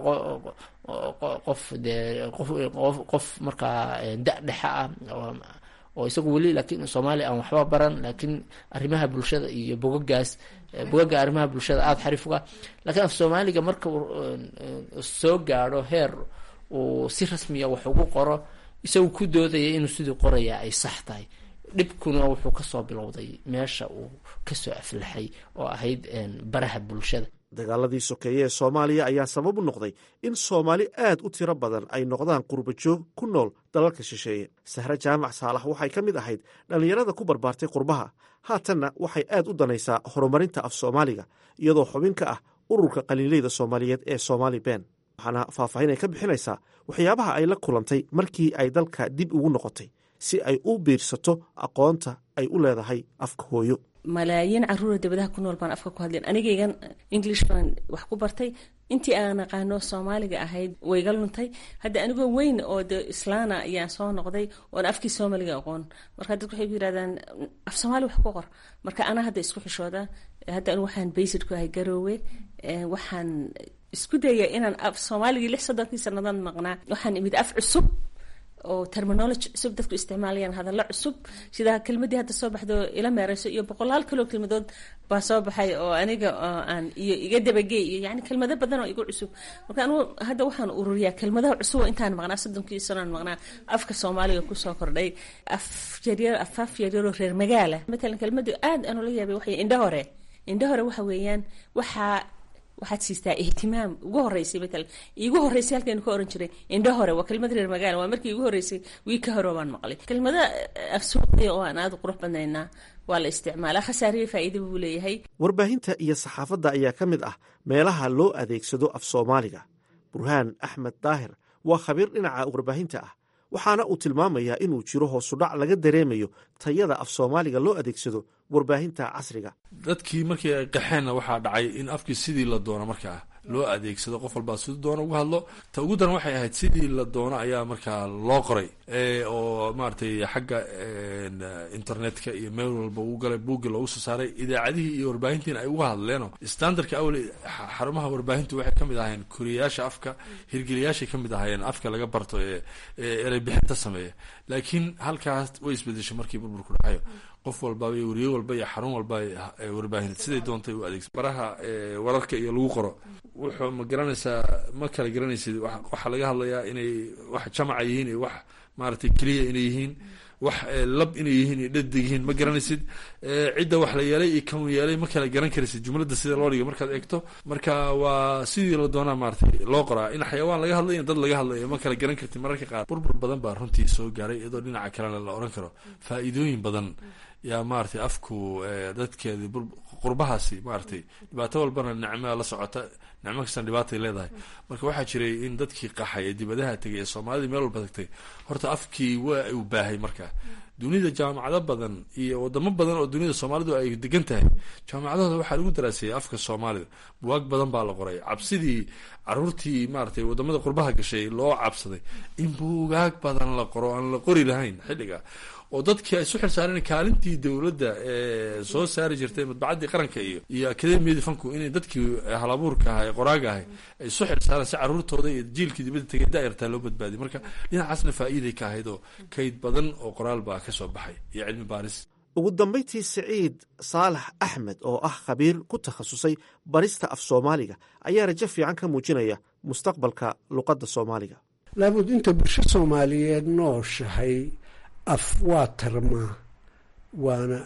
qof dee qof qof markaa da-dhexa ah oo isagu weli laakiin soomaaliya aan waxba baran laakiin arrimaha bulshada iyo bogagaas bogaga arrimaha bulshada aada xariif uga lakiin af soomaaliga marka uu soo gaadho heer uu si rasmiya wax ugu qoro isagu ku doodaya inuu sidii qoraya ay sax tahay dhibkuna wuxuu kasoo bilowday meesha uu kasoo aflaxay oo ahayd baraha bulshada dagaaladii sokeeye ee soomaaliya ayaa sabab u noqday in soomaali aad u tiro badan ay noqdaan qurbajoog ku nool dalalka shisheeye sahre jaamac saalax waxay ka mid ahayd dhallinyarada ku barbaartay qurbaha haatanna waxay aad u danaysaa horumarinta af soomaaliga iyadoo xubin ka ah ururka qaliileyda soomaaliyeed ee somaali ben waxaana faahfaahin ay ka bixinaysaa waxyaabaha ay la kulantay markii ay dalka dib ugu noqotay si ay u biirsato aqoonta ay u leedahay afka hooyo malaayiin caruura dabadaha ku nool baan afka ku hadleen anigaygan english baan wax ku bartay intii aan aqaano soomaaliga ahayd wayga luntay hadda anigoo weyn oo de islaana ayaan soo noqday oon afkii soomaaliga aqoon marka dadku waxay ku yirahdaan af soomaali wax ku qor marka anaa hadda isku xishooda hadda anigu waxaan baysid ku ahay garoowe waxaan isku daya inaan af soomaaligii lix soddonkii sannadood maqnaa waxaan imid af cusub oo terminology cusub dadku isticmaalayaan hadallo cusub sida kelmadii hadda soo baxdo ila meereyso iyo boqolaal kaloo kelmadood baa soo baxay oo aniga aan iyo iga dabagey iyo yani kelmado badan oo igu cusub marka anigu hadda waxaan ururiyaa kelmadaha cusub oo intaan maqnaa soddonkii sanoan maqnaa afka soomaaliga kusoo kordhay af yaryar afaaf yaryaroo reer magaala matalan kelmadii aad aan ula yaabay waxay indho hore indho hore waxa weeyaan waxaa waxaad siistaa ihtimaam ugu horeysay matalan iigu horeysay halkaynu ka oran jiray indho hore waa kelmad reer magaala waa markii igu horeysay wii ka hore baan maqlay kelmada afsuuqaya oo aan aada u qurux badnaynaa waa la isticmaalaa khasaariyo faa'iidaba buu leeyahay warbaahinta iyo saxaafadda ayaa ka mid ah meelaha loo adeegsado af soomaaliga burhaan axmed daahir waa khabiir dhinaca warbaahinta ah waxaana uu tilmaamayaa inuu jiro hoosudhac laga dareemayo tayada af soomaaliga loo adeegsado warbaahinta casriga dadkii markii ay qaxeenna waxaa dhacay in afkii sidii la doono markaa loo adeegsado qof walbaa siduu doono uga hadlo ta ugu daran waxay ahayd sidii la doono ayaa markaa loo qoray oo maaragtay xagga internetka iyo meel walba uu galay buuggi loogu soo saaray idaacadihii iyo warbaahintiina ay uga hadleenoo standardka awel xarumaha warbaahintu waxay kamid ahaayeen koriyayaasha afka hirgeliyaashay kamid ahaayeen afka laga barto ee erey bixinta sameeya laakiin halkaas way isbedeshay markii burburku dhacayo qof walbaba iyo weriye walba iyo xarun walba warbaahineed siday doontay u adeegsa baraha wararka iyo lagu qoro wuxuu ma garanaysaa ma kala garanaysid waxaa laga hadlayaa inay wax jamaca yihiin iyo wax maaragtay keliya inay yihiin wax lab inay yihiin iyo dhadig yihiin ma garanaysid cidda wax la yeelay iyo kan yeelay ma kala garan karaysid jumladda sida loo dhigay markaad eegto marka waa sidii la doonaa maaratay loo qoraa in xayawaan laga hadlayo dad laga hadlayo ma kala garan kartid mararka qaar burbur badan baa runtii soo gaaray iyadoo dhinaca kalena la oran karo faa-iidooyin badan yaa maaragtay afku dadkeedi qurbahaasi maaragtay dhibaato walbana nicmaa la socota nicmo kastan dhibaatay leedahay marka waxaa jiray in dadkii qaxay ee dibadaha tegay ee soomaalidii meel walba tagtay horta afkii waa uu baahay marka dunida jaamacado badan iyo wadamo badan oo dunida soomaalidu ay degan tahay jaamacadahooda waxaa lagu daraaseeyay afka soomaalida buwaag badan baa la qoray cabsidii caruurtii maaragtay wadamada qurbaha gashay loo cabsaday in buugaag badan la qoro aan la qori lahayn xilliga oo dadkii ay isu xilsaareen kaalintii dowladda ee soo saari jirtay madbacaddii qaranka iyo iyo akademiyadii fanku inay dadkii halabuurka aha ee qoraaga ahay ay isu xilsaareen si caruurtooda iyo jiilkii dibadda tegay daayartaa loo badbaadiy marka dhinacaasna faa'iiday ka ahayd oo kayd badan oo qoraal baa ka soo baxay iyo cilmi baaris ugu dambayntii siciid saalax axmed oo ah khabiir ku takhasusay barista af soomaaliga ayaa rajo fiican ka muujinaya mustaqbalka luqadda soomaaliga laabud inta bulsho soomaaliyeed nooshahay af waa tarmaa waana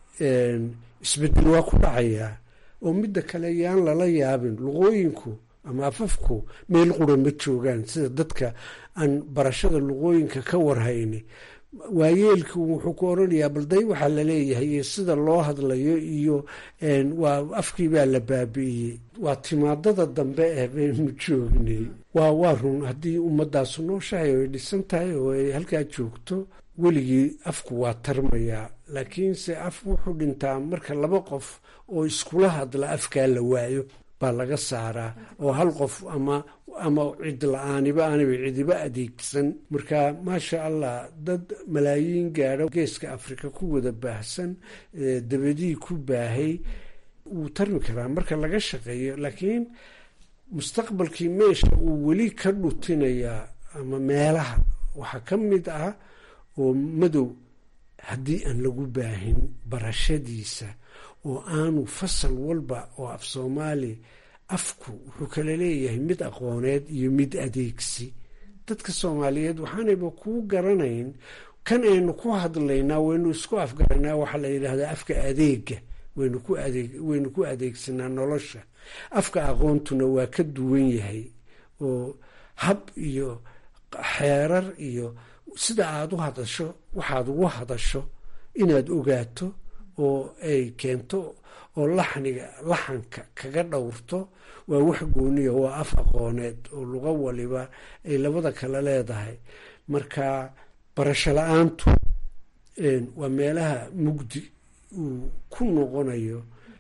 isbedel waa ku dhacayaa oo midda kale yaan lala yaabin luqooyinku ama afafku meel qura ma joogaan sida dadka aan barashada luqooyinka ka warhayni waayeelku wuxuu ku oranayaa balday waxaa laleeyahay iyo sida loo hadlayo iyo waa afkii baa la baabi'iyey waa timaadada dambe eh baynu joognay waa waa run haddii ummadaasu nooshahay oo ay dhisan tahay oo ay halkaa joogto weligii afku waa tarmayaa laakiinse af wuxuu dhintaa marka laba qof oo iskula hadla afkaa la waayo baa laga saaraa oo hal qof ama ama cid la-aaniba aanaba cidiba adeegsan marka maasha allah dad malaayiin gaadho geeska afrika ku wada baahsan dabadii ku baahay wuu tarmi karaa marka laga shaqeeyo laakiin mustaqbalkii meesha uu weli ka dhutinayaa ama meelaha waxaa ka mid ah oo madow haddii aan lagu baahin barashadiisa oo aanu fasal walba oo af soomaali afku wuxuu kala leeyahay mid aqooneed iyo mid adeegsi dadka soomaaliyeed waxaanayba kuu garanayn kan aynu ku hadlaynaa waynu isku afgaraynaa waxaa la yidhaahdaa afka adeega waynu ku adeeg waynu ku adeegsanaa nolosha afka aqoontuna waa ka duwan yahay oo hab iyo xeerar iyo sida aada u hadasho waxaad ugu hadasho inaad ogaato oo ay keento oo laxniga laxanka kaga dhowrto waa wax gooniya waa af aqooneed oo luqo waliba ay labada kale leedahay marka barasho la-aantu waa meelaha mugdi uu ku noqonayo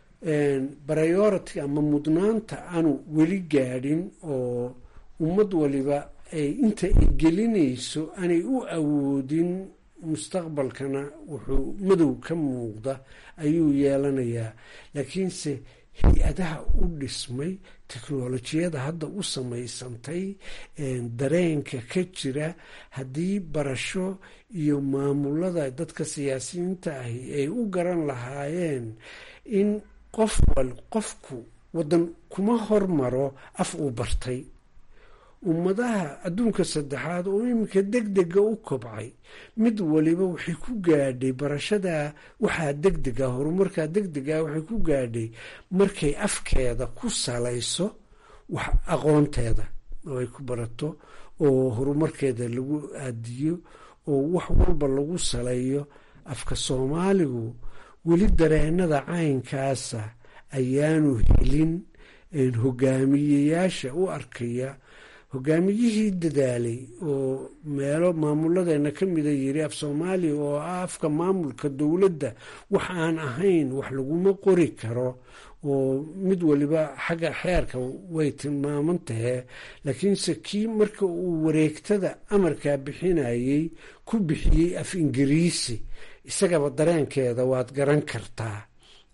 priority ama mudnaanta aanu weli gaadhin oo ummad waliba ay inta ay gelinayso aanay u awoodin mustaqbalkana wuxuu madow ka muuqda ayuu yeelanayaa laakiinse hay-adaha u dhismay teknolojiyada hadda u samaysantay dareenka ka jira haddii barasho iyo maamulada dadka siyaasiyiinta ahi ay u garan lahaayeen in qof wal qofku waddan kuma hormaro af uu bartay ummadaha adduunka saddexaad oo iminka deg dega u kobcay mid waliba waxay ku gaadhay barashada waxaa degdega horumarkaa degdega waxay ku gaadhay markay afkeeda ku salayso wax aqoonteeda oo ay ku barato oo horumarkeeda lagu aadiyo oo wax walba lagu saleeyo afka soomaaligu weli dareenada caynkaasa ayaanu helin hogaamiyeyaasha u arkaya hogaamiyihii dadaalay oo meelo maamuladeena ka mida yiri af soomaaliya oo ah afka maamulka dowladda wax aan ahayn wax laguma qori karo oo mid waliba xagga xeerka way tilmaaman tahee laakiinse kii marka uu wareegtada amarkaa bixinayay ku bixiyey af ingiriisi isagaba dareenkeeda waad garan kartaa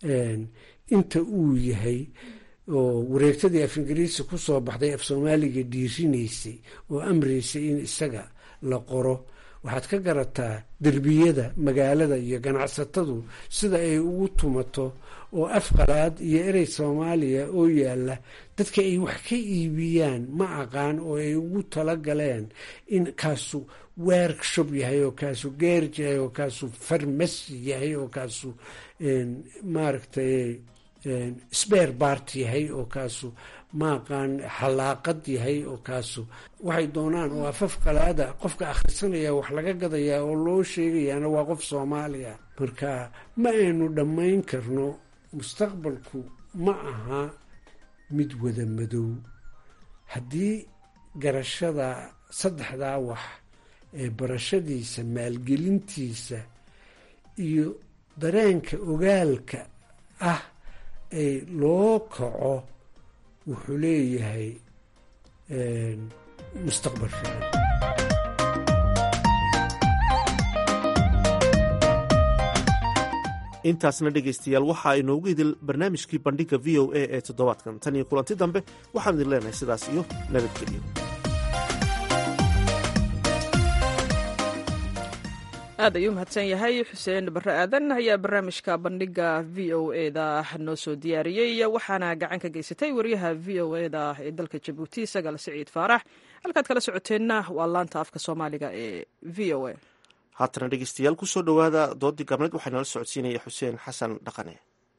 inta uu yahay oo wareegtadii af ingiriisi kusoo baxday af soomaaliga dhiirinaysay oo amraysay in isaga la qoro waxaad ka garataa derbiyada magaalada iyo ganacsatadu sida ay ugu tumato oo af qalaad iyo erey soomaaliya oo yaalla dadka ay wax ka iibiyaan ma aqaan oo ay ugu talagaleen in kaasu workshop yahay oo kaasu geerj yahay oo kaasu farmasi yahay oo kaasu maaragtay sbeer bart yahay oo kaasu maaqaan xalaaqad yahay oo kaasu waxay doonaan oo afaf qalaada qofka akhrisanaya wax laga gadayaa oo loo sheegayaana waa qof soomaaliya marka ma aynu dhammayn karno mustaqbalku ma aha mid wada madow haddii garashada saddexdaa wax ee barashadiisa maalgelintiisa iyo dareenka ogaalka ah ay loo kaco wuxuu leeyahay mustaqbal fiican intaasna dhegaystayaal waxaa inoogu idil barnaamijkii bandhigga v o a ee toddobaadkan tan iyo kulanti dambe waxaan idin leenahay sidaas iyo nabadgelyo aad ayuu mahadsan yahay xuseen barre aadan ayaa barnaamijka bandhigga v o e da noo soo diyaariyey waxaana gacan ka geysatay wariyaha v o e da ee dalka jabuuti sagaal siciid faarax halkaad kala socoteenna waa laanta afka soomaaliga ee v o e haatana dhegeystayaal kusoo dhowaada doodii gabneed waxaa nala socodsiinaya xuseen xasan dhaqane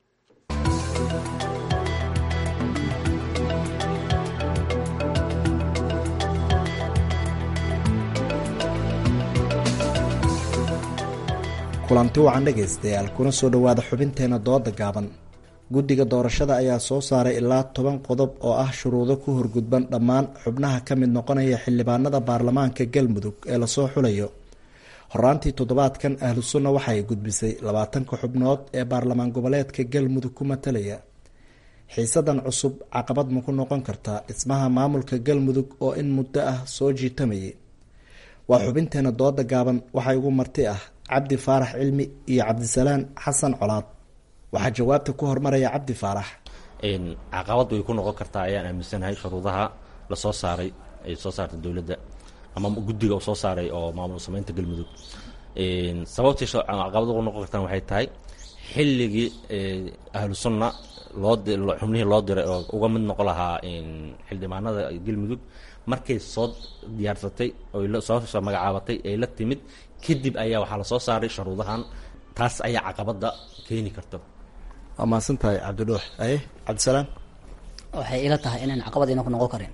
kulanti wacan dhegaystayaal kuna soo dhowaada xubinteena dooda gaaban guddiga doorashada ayaa soo saaray ilaa toban qodob oo ah shuruudo ku horgudban dhammaan xubnaha ka mid noqonaya xildhibaanada baarlamaanka galmudug ee lasoo xulayo horaantii toddobaadkan ahlu sunna waxay gudbisay labaatanka xubnood ee baarlamaan goboleedka galmudug ku matalaya xiisadan cusub caqabad ma ku noqon kartaa dhismaha maamulka galmudug oo in muddo ah soo jiitamayay waa xubinteena dooda gaaban waxaa igu marti ah cabdi faarax cilmi iyo cabdisalaan xasan colaad waxaa jawaabta ku hormaraya cabdi faarax caqabad way ku noqon kartaa ayaan aaminsanahay shuruudaha lasoo saaray ay soo saartay dowladda ama guddiga uu soo saaray oo maamul sameynta galmudug sababtii caqabad ugu noqon kartaan waxay tahay xilligii ahlu sunna loo xubnihii loo diray oo uga mid noqon lahaa xildhibaanada galmudug markay soo diyaarsatay oy soo magacaabatay ay la timid kadib ayaa waxaa lasoo saaray shuruudahan taas ayaa caqabada keeni karta waa mahadsan tahay cabdidhuux aye cabdisalaam waxay ila tahay inaan caqabad ina ku noqon karin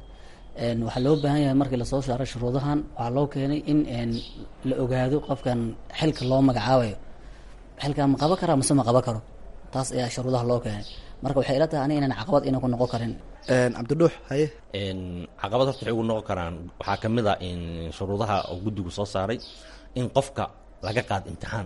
Een, waxaa loo baahan yahay markii lasoo saaray shuruudahan waxaa loo keenay in een, la ogaado qofkan xilka loo magacaabayo xilkan ma qaban karaa mase ma qaban karo taas ayaa shuruudaha loo keenay marka waxay ila tahay aniga inaan caqabad ina ku noqon karin cabdidhuux haye caqabad horta waxay ugu noqon karaan waxaa ka mid a in shuruudaha oo guddigu soo saaray in qofka laga qaad imtixaan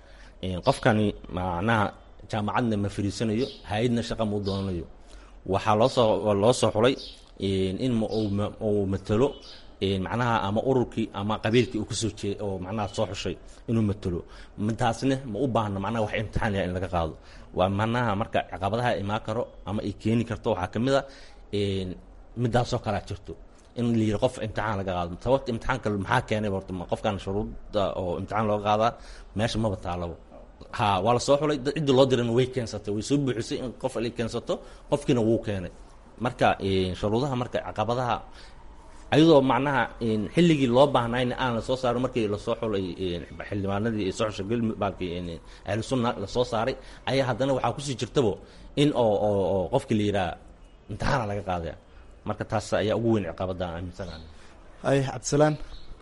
In qofkani macnaha jaamacadna ma fariisanayo hay-adna shaqa ma u doonanayo waxaa loosoo loo soo xulay in in ma- uu ma- uu matalo in macnaha ama ururkii ama qabiilkii uu kasoo jeed oo macnaha soo xushay inuu matalo taasna ma u baahno macnaha wax imtixaan yahay in laga qaado waa macnaha marka caqabadaha imaan karo ama ay keeni karto waxaa ka mid a in midaasoo kalea jirto in la yidhi qof imtixaan laga qaado sababta imtixaanka maxaa keenay horta ma qofkan shuruudda oo imtixaan looga qaadaa meesha maba taalabo ha waa la soo xulay dad cidda loo dirana way keensatay way soo buuxisay in qof ay keensato qofkiina wuu keenay marka eh, shuruudaha marka caqabadaha ayadoo macnaha in xilligii loo baahnayna aan la soo saarin markii lasoo xulay eh, xildhibaanadii ee soo xushay galmud baalkii eh, ahlu sunna lasoo saaray ayaa haddana waxaa kusii jirtabo in oo oo oo qofkii la yidhaha imtixaana laga qaadaya marka taas ayaa ugu weyn ciqabada aan aaminsanahay haye cabdisalaam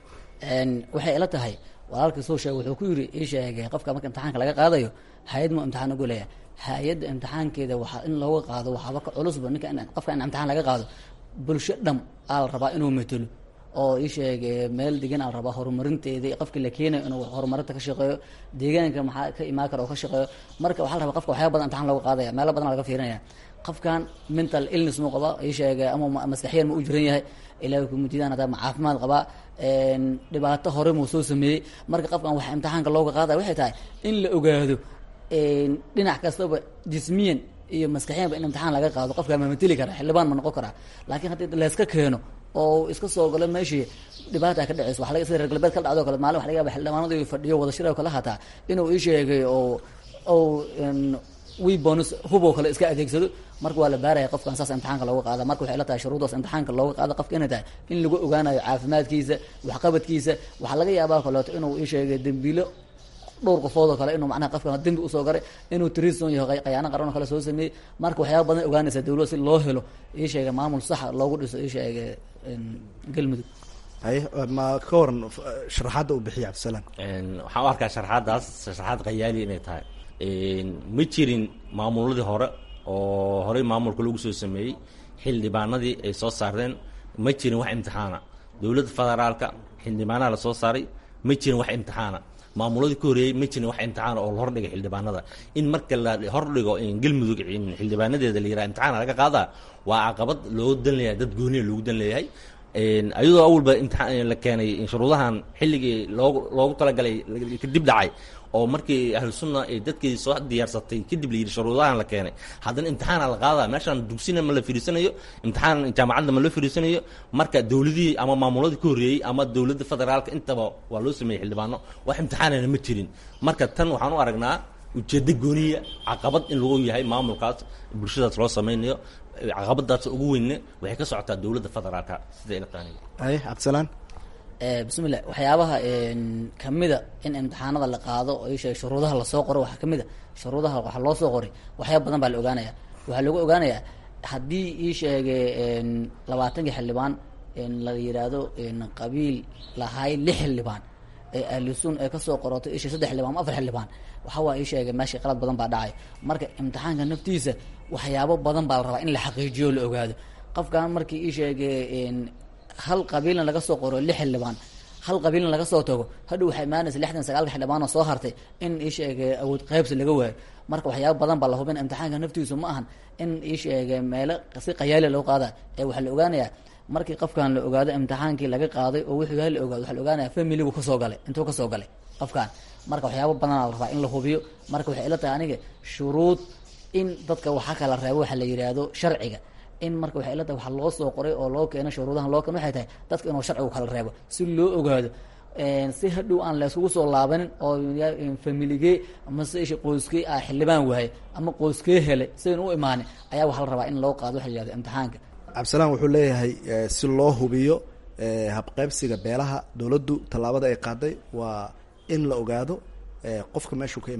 Een, waxay ila tahay walaalkii soo sheegay wuxuu ku yidhi ii sheegay qofka marka imtixaanka laga qaadayo hay-ad mu imtixaan ugu leeyahay hay-adda imtixaankeeda waxaa in looga qaado waxaaba ka culusba ninka in- qofka in imtixaan laga qaado bulsho dham aa la rabaa inuu matelo oo ii sheegay meel degan aa la rabaa horumarinteeda qofkii la keenayo inuu horumarinta ka shaqeeyo deegaanka maxaa ka imaan kara oo ka shaqeeyo marka waxaa la rabaa qofka waxyaaba badan imtixaan looga qaadaya meelo badan laga fiirinaya qofkan mental illness mu qaba ii sheegay ama ma- maskaxiyan ma u jiran yahay ilaahay kumujidaan hadaa ma caafimaad qabaa een, dhibaato hore muu soo sameeyey marka qofkan waxa imtixaanka looga qaadaya waxay tahay in la ogaado een, dhinac kastaba jismiyan iyo maskaxiyanba in imtixaan laga qaado qofka ma mateli kara xildhibaan ma noqon karaa laakiin haddii layska keeno oo iska soo galo meeshii dhibaata ka dhaceyso waxa laga sida reer galbeed ka dhacdo kale maalin waxa laga yaaba xildhibaanadu iyo fadhiyo wada shir oo kale hataa inuu ii sheegay oo oo een, wii bonus huboo kale iska adeegsado marka waa la baaraya qofkan saas imtixaanka looga qaada marka waxay la tahay shuruudaas imtixaanka looga qaada qofka inay tahay in lagu ogaanayo caafimaadkiisa waxqabadkiisa waxaa laga yaabaa kaleeto inuu ii sheegay dembiilo dhowr qofood oo kale inuu macnaha qofkan dembi usoo garay inuu trison yahay qayaano qaran oo kale soo sameeyey marka waxyaaba badan ogaanaysa dawlad si loo helo ii sheegay maamul saxa loogu dhiso ii sheegay een, galmudug haye ma ka waran f- sharaxaadda uu bixiya cabdisalaam Een, waxaan u arkaa sharaxaadaas sharaxaad khayaali inay tahay Een, ma jirin maamuladii hore oo horey maamulka lagu soo sameeyey xildhibaanadii ay soo saareen ma jirin wax imtixaana dowladda federaalka xildhibaanaha la soo saaray ma jirin wax imtixaana maamuladii ka horeeyey ma jirin wax imtixaana oo la hordhigay xildhibaanada in marka la hordhigo in galmudug in xildhibaanadeeda la yidhaha imtixaana laga qaadaa waa caqabad loo dan leeyahay dad gooniya loogu dan leeyahay Een, ayadoo awalba imtixaan la keenay in shuruudahan xilligii loogu loogu talagalay kadib dhacay oo markii ahlu sunna ay dadkii soo diyaarsatay kadib la yidhi shuruudahan la keenay haddana imtixaana la qaadaa meeshaan dugsina ma la firiisanayo imtixaan jaamacadda ma loo firiisanayo marka dowladihii ama maamuladii ka horreeyey ama dowladda federaalka intaba waa loo sameeyey xildhibaano wax imtixaanana ma jirin marka tan waxaan u aragnaa ujeeddo gooniya caqabad in lagu yahay maamulkaas bulshadaas loo sameynayo caqabadaas ugu weynne waxay ka socotaa dowladda federaalka sida ila tahay haye cabdisalaam Eh, bismillah waxyaabaha een, kamida in imtixaanada la qaado oo ii sheegay shuruudaha lasoo qoro waxaa kamid a shuruudaha waxaa loo soo qoray waxyaaba badan baa la ogaanaya waxaa lagu ogaanayaa haddii ii sheegay een, labaatankii xildhibaan een, la yidhaahdo een, qabiil lahay lix xildhibaan ee ahlusun ee kasoo qorotay isha saddex xildhibaan ama afar xildhibaan waxa waa ii sheegay meesha qalad badan baa dhacay marka imtixaanka naftiisa waxyaabo badan baa la rabaa in la xaqiijiyo o la ogaado qofkan markii ii sheegay een, hal qabiilna laga soo qoro lix xildhibaan hal qabiilna laga soo tago hadhow waxay imaanaysa lixdan sagaalka xildhibaan oo soo hartay in ii sheegay awood qaybsi laga waayo marka waxyaaba badan baa la hubin imtixaanka naftiisu ma ahan in ii sheegay meelo si qayaali loo qaada ee waxaa la ogaanayaa markii qofkan la ogaado imtixaankii laga qaaday oo wuxuu yahay la ogaado waxaa la ogaanaya familigu kasoo galay intuu kasoo galay qofkan marka waxyaaba badanaa la rabaa in la hubiyo marka waxay ila tahay aniga shuruud in dadka waxaa kala reebo waxa la yidhaahdo sharciga in marka waxay ila tahay waxa loo soo qoray oo loo keeno shuruudahan loo keeno waxay tahay dadka inuu sharcigu kala reebo si loo ogaado een, si hadhow aan layskugu soo laabanin oo ya- een, familigee ama se isha qoyskee ah xildhibaan waaye ama qoyskee helay sidan u imaanin ayaa waxaa la rabaa in loo qaado waxa la yihahdo imtixaanka cabdisalaam wuxuu leeyahay eh, si loo hubiyo eh, habqaybsiga beelaha dowladdu tallaabada ay qaaday waa in la ogaado eh, qofka meeshuu ka imaanayo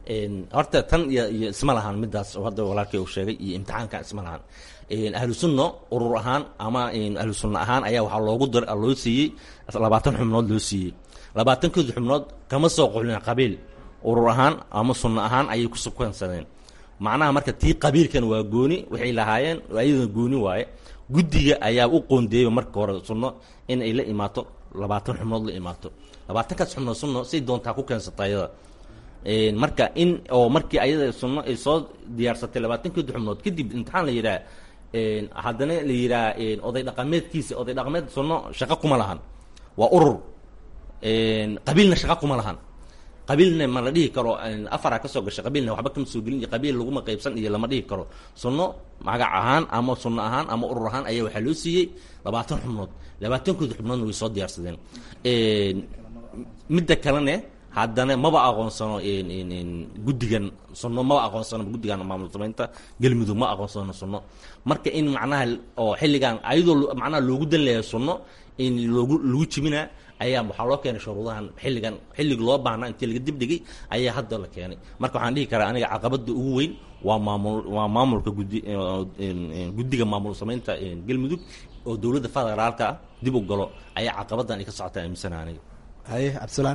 horta tan iyo iyo isma lahan midaas oo hadda walaalkay uu sheegay iyo imtixaanka isma lahan ahlu sunna urur ahaan ama ahlu sunna ahaan ayaa waxaa loogu dar loo siiyey labaatan xubnood loo siiyey labaatankooda xubnood kama soo qulin qabiil urur ahaan ama sunna ahaan ayay ku sukansadeen macnaha marka tii qabiilkan waa gooni waxay lahaayeen ayadana gooni waaye guddiga ayaa u qoondeeyey marka hore sunno in ay la imaato labaatan xubnood la imaato labaatankaas xubnood sunno say doontaa ku keensata ayada marka in oo markii ayada sunno ay soo diyaarsatay labaatankeeda xubnood kadib imtixaan la yidhaha haddana la yidhaha oday dhaqameedkiisa oday dhaqameed sunno shaqo kuma lahan waa urur qabiilna shaqo kuma lahan qabiilna ma la dhihi karo afara ka soo gashay qabiilna waxba kama soo gelin iyo qabiil laguma qaybsan iyo lama dhihi karo sunno magac ahaan ama sunno ahaan ama urur ahaan ayaa waxaa loo siiyey labaatan xubnood labaatankooda xubnoodna way soo diyaarsadeen midda kalene haddana maba aqoonsano guddigan sunno maba aqoonsano guddigan maamul samaynta galmudug ma aqoonsano sunno marka in macnaha oo xilligan ayadoo macnaha loogu dan leeyahay sunno in loogu lagu jibinaa ayaa waxaa loo keenay shuruudahan xilligan xilliga loo baahnaa intii laga dibdhigay ayaa hadda la keenay marka waxaan dhihi karaa aniga caqabada ugu weyn waa maamul waa maamulka guddi guddiga maamul samaynta galmudug oo dowladda federaalka ah dib u galo ayaa caqabadan ay ka socotaa aaminsana aniga haye cabdisalaan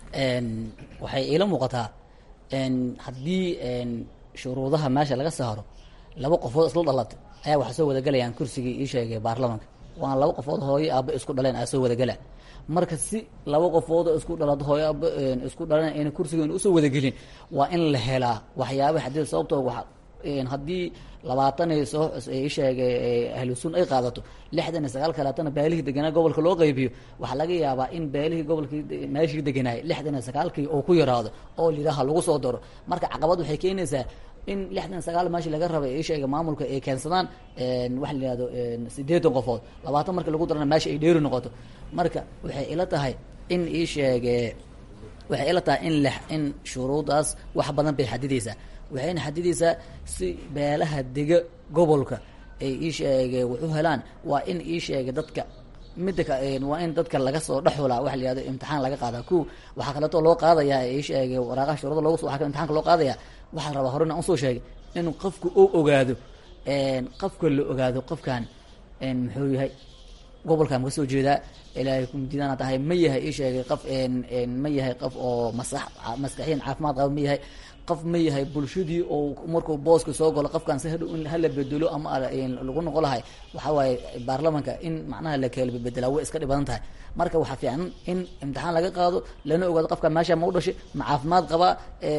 waxay iila muuqataa haddii shuruudaha meesha laga saaro laba qofood isla dhalatay ayaa waxaa soo wadagalayaan kursigii ii sheegay baarlamanka waana laba qofood hooyo aaba isku dhaleen aa soo wadagala marka si laba qofoodoo isku dhalad hooyo aaba isku dhaleen ayna kursigoona usoo wadagelin waa in la helaa waxyaaba xadid sababtoo wa haddii labaatan ay soo ii sheegay ahlu sun ay qaadato lixdan iyo sagaal kaleetana beelihii deganaa gobolka loo qaybiyo waxaa laga yaabaa in beelihii gobolkii meeshii deganaayay lixdan iyo sagaalkii oo ku yaraado oo lidhaha lagu soo daro marka caqabad waxay keenaysaa in lixdan sagaal meeshii laga rabay ii sheega maamulka ay keensadaan waxa la yihahdo sideetan qofood labaatan marka lagu darana meesha ay dheeri noqoto marka waxay ila tahay in ii sheege waxay ila tahay in l in shuruudaas wax badan bay xadidaysaa waxayna xadidaysaa si beelaha dega gobolka ay ii sheege wuxu helaan waa in ii sheega dadka midda ka waa in dadka laga soo dhexulaa waxa la yihahdo imtixaan laga qaadaa ko waxaa kaleeto loo qaadayaa ii sheege waraaqaha shuruuda loogu waxa imtixaanka loo qaadayaa waxaa la rabaa horena aan usoo sheegay in qofku uu ogaado qofka la ogaado qofkan muxuu yahay gobolkan ka soo jeedaa ilaahay kumdiidana tahay ma yahay ii sheegay qof ma yahay qof oo masax maskaxiyan caafimaad qaba ma yahay qof ma yahay bulshadii oo markuu booska soo galo qofkan si hadhow in hala bedelo ama lagu noqo lahay waxaa waaye baarlamanka in macnaha la kala bedelaa way iska dhibadan tahay marka waxaa fiican in imtixaan laga qaado lana ogaado qofkan meesha ma u dhashay ma caafimaad qabaa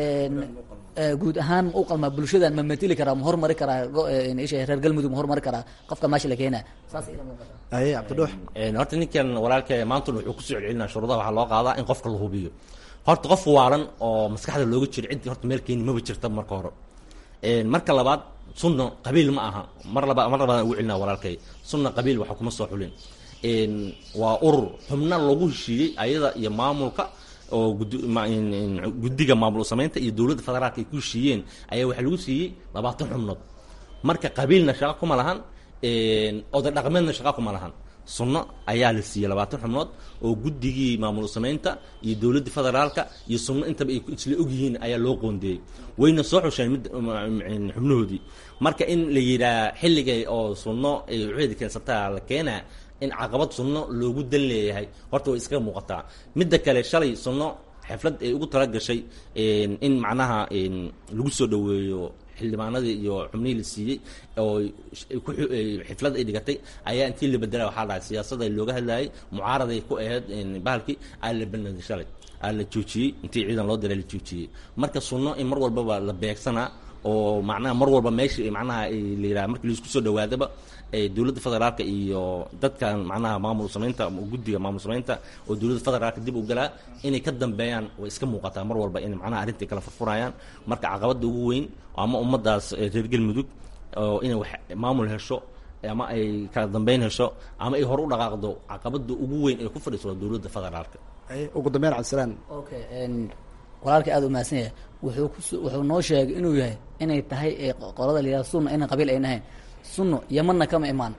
guud ahaan ma u qalmaa bulshadan ma matili karaa ma hormari karaa isha reer galmudug ma hormari karaa qofka meesha la keenaa saas ila muuqata aye cabdidhuux horta ninkan walaalka maanta wuxuu kusoo celcelinaa shuruudaha waxaa loo qaadaa in qofka la hubiyo horta qof waalan oo maskaxda looga jiro ciddii horta meel keeni maba jirta marka hore marka labaad sunna qabiil ma aha mar laba mar labaadaan ugu celinaa walaalkay sunna qabiil waxa kuma soo xulin waa urur xubna lagu heshiiyey ayada iyo maamulka oo guddiga maamul samaynta iyo dowladda federaalka ay ku heshiiyeen ayaa waxaa lagu siiyey labaatan xubnood marka qabiilna shaqo kuma lahan oday dhaqameedna shaqo kuma lahan sunno ayaa la siiyey labaatan xubnood oo guddigii maamul samaynta iyo dowladda federaalka iyo sunno intaba ay isla ogyihiin ayaa loo qoondeeyey wayna soo xusheen mid xubnahoodii marka in la yidhaah xilligay oo sunno ay waxeedi keensataa la keenaa in caqabad sunno loogu dan leeyahay horta way iskaga muuqataa midda kale shalay sunno xiflad ay ugu talagashay in macnaha lagu soo dhoweeyo xildhibaanadii iyo xubnihii la siiyey oo xiflad ay dhigatay ayaa intii la bedela waxaa dhahay siyaasada looga hadlayay mucaaraday ku ahayd bahalkii aa la banaday shalay aa la joojiyey intii ciidan loo diray la joojiyey marka sunno in mar walbaba la beegsanaa oo macnaha mar walba meesha macnaha la yidhaha markii laisku soo dhawaadaba dowladda federaalka iyo dadkan macnaha maamul samaynta guddiga maamul samaynta oo dowladda federaalka dib u galaa inay ka dambeeyaan way iska muuqataa mar walba in macnaha arrintai kala furfurayaan marka caqabada ugu weyn ama ummaddaas reer galmudug oo inay wax maamul hesho ama ay kala dambeyn hesho ama ay hore u dhaqaaqdo caqabada ugu weyn ee ku fadhiiso dowladda federaalka ugu dambeyn cabdisalaan okay walaalka aada u mahadsan yahay wuxuu kus wuxuu noo sheegay inuu yahay inay tahay qolada la yihahdo sunna inay qabiil ayn ahayn sunno yamanna kama imaan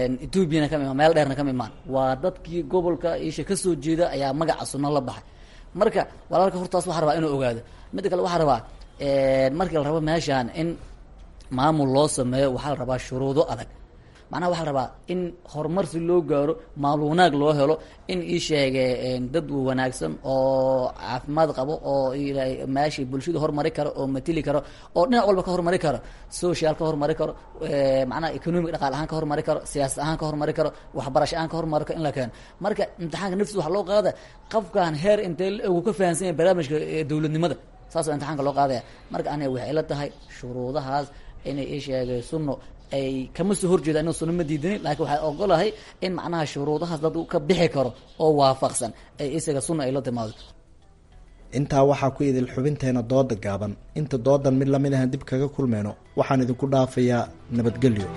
ethoobiana kama imaan meel dheerna kama imaan waa dadkii gobolka isha kasoo jeeda ayaa magaca sunno la baxay marka walaalka hortaas waxaa rabaa inuu ogaado midda kale waxaa rabaa markii la rabo meeshaan in maamul loo sameeyo waxaa la rabaa shuruudo adag macnaha waxaa la rabaa in horumar si loo gaaro maamul wanaag loo helo in ii sheege dad wanaagsan oo caafimaad qabo oo meeshii bulshada horumari karo oo matili karo oo dhinac walba ka horumari karo social ka horumari karo macnaha economic dhaqaal ahaan ka horumari karo siyaasad ahaan ka horumari karo waxbarasho ahaan ka horumari karo in la keeno marka imtixaanka naftiisa waxaa loo qaada qofkan heer intee uu ka fahansan yahay barnaamijka dowladnimada saasoo imtixaanka loo qaadaya marka aniga waxay ila tahay shuruudahaas inay ii sheegay sunno ay kama soo horjeeda ina sunno ma diidanin laakiin waxay ogolahay in macnaha shuruudahaas dad ka bixi karo oo waafaqsan ay isaga sunna ay la timaado intaa waxaa ku idil xubinteena dooda gaaban inta doodan mid lamid ahan dib kaga kulmeyno waxaan idinku dhaafayaa nabadgelyo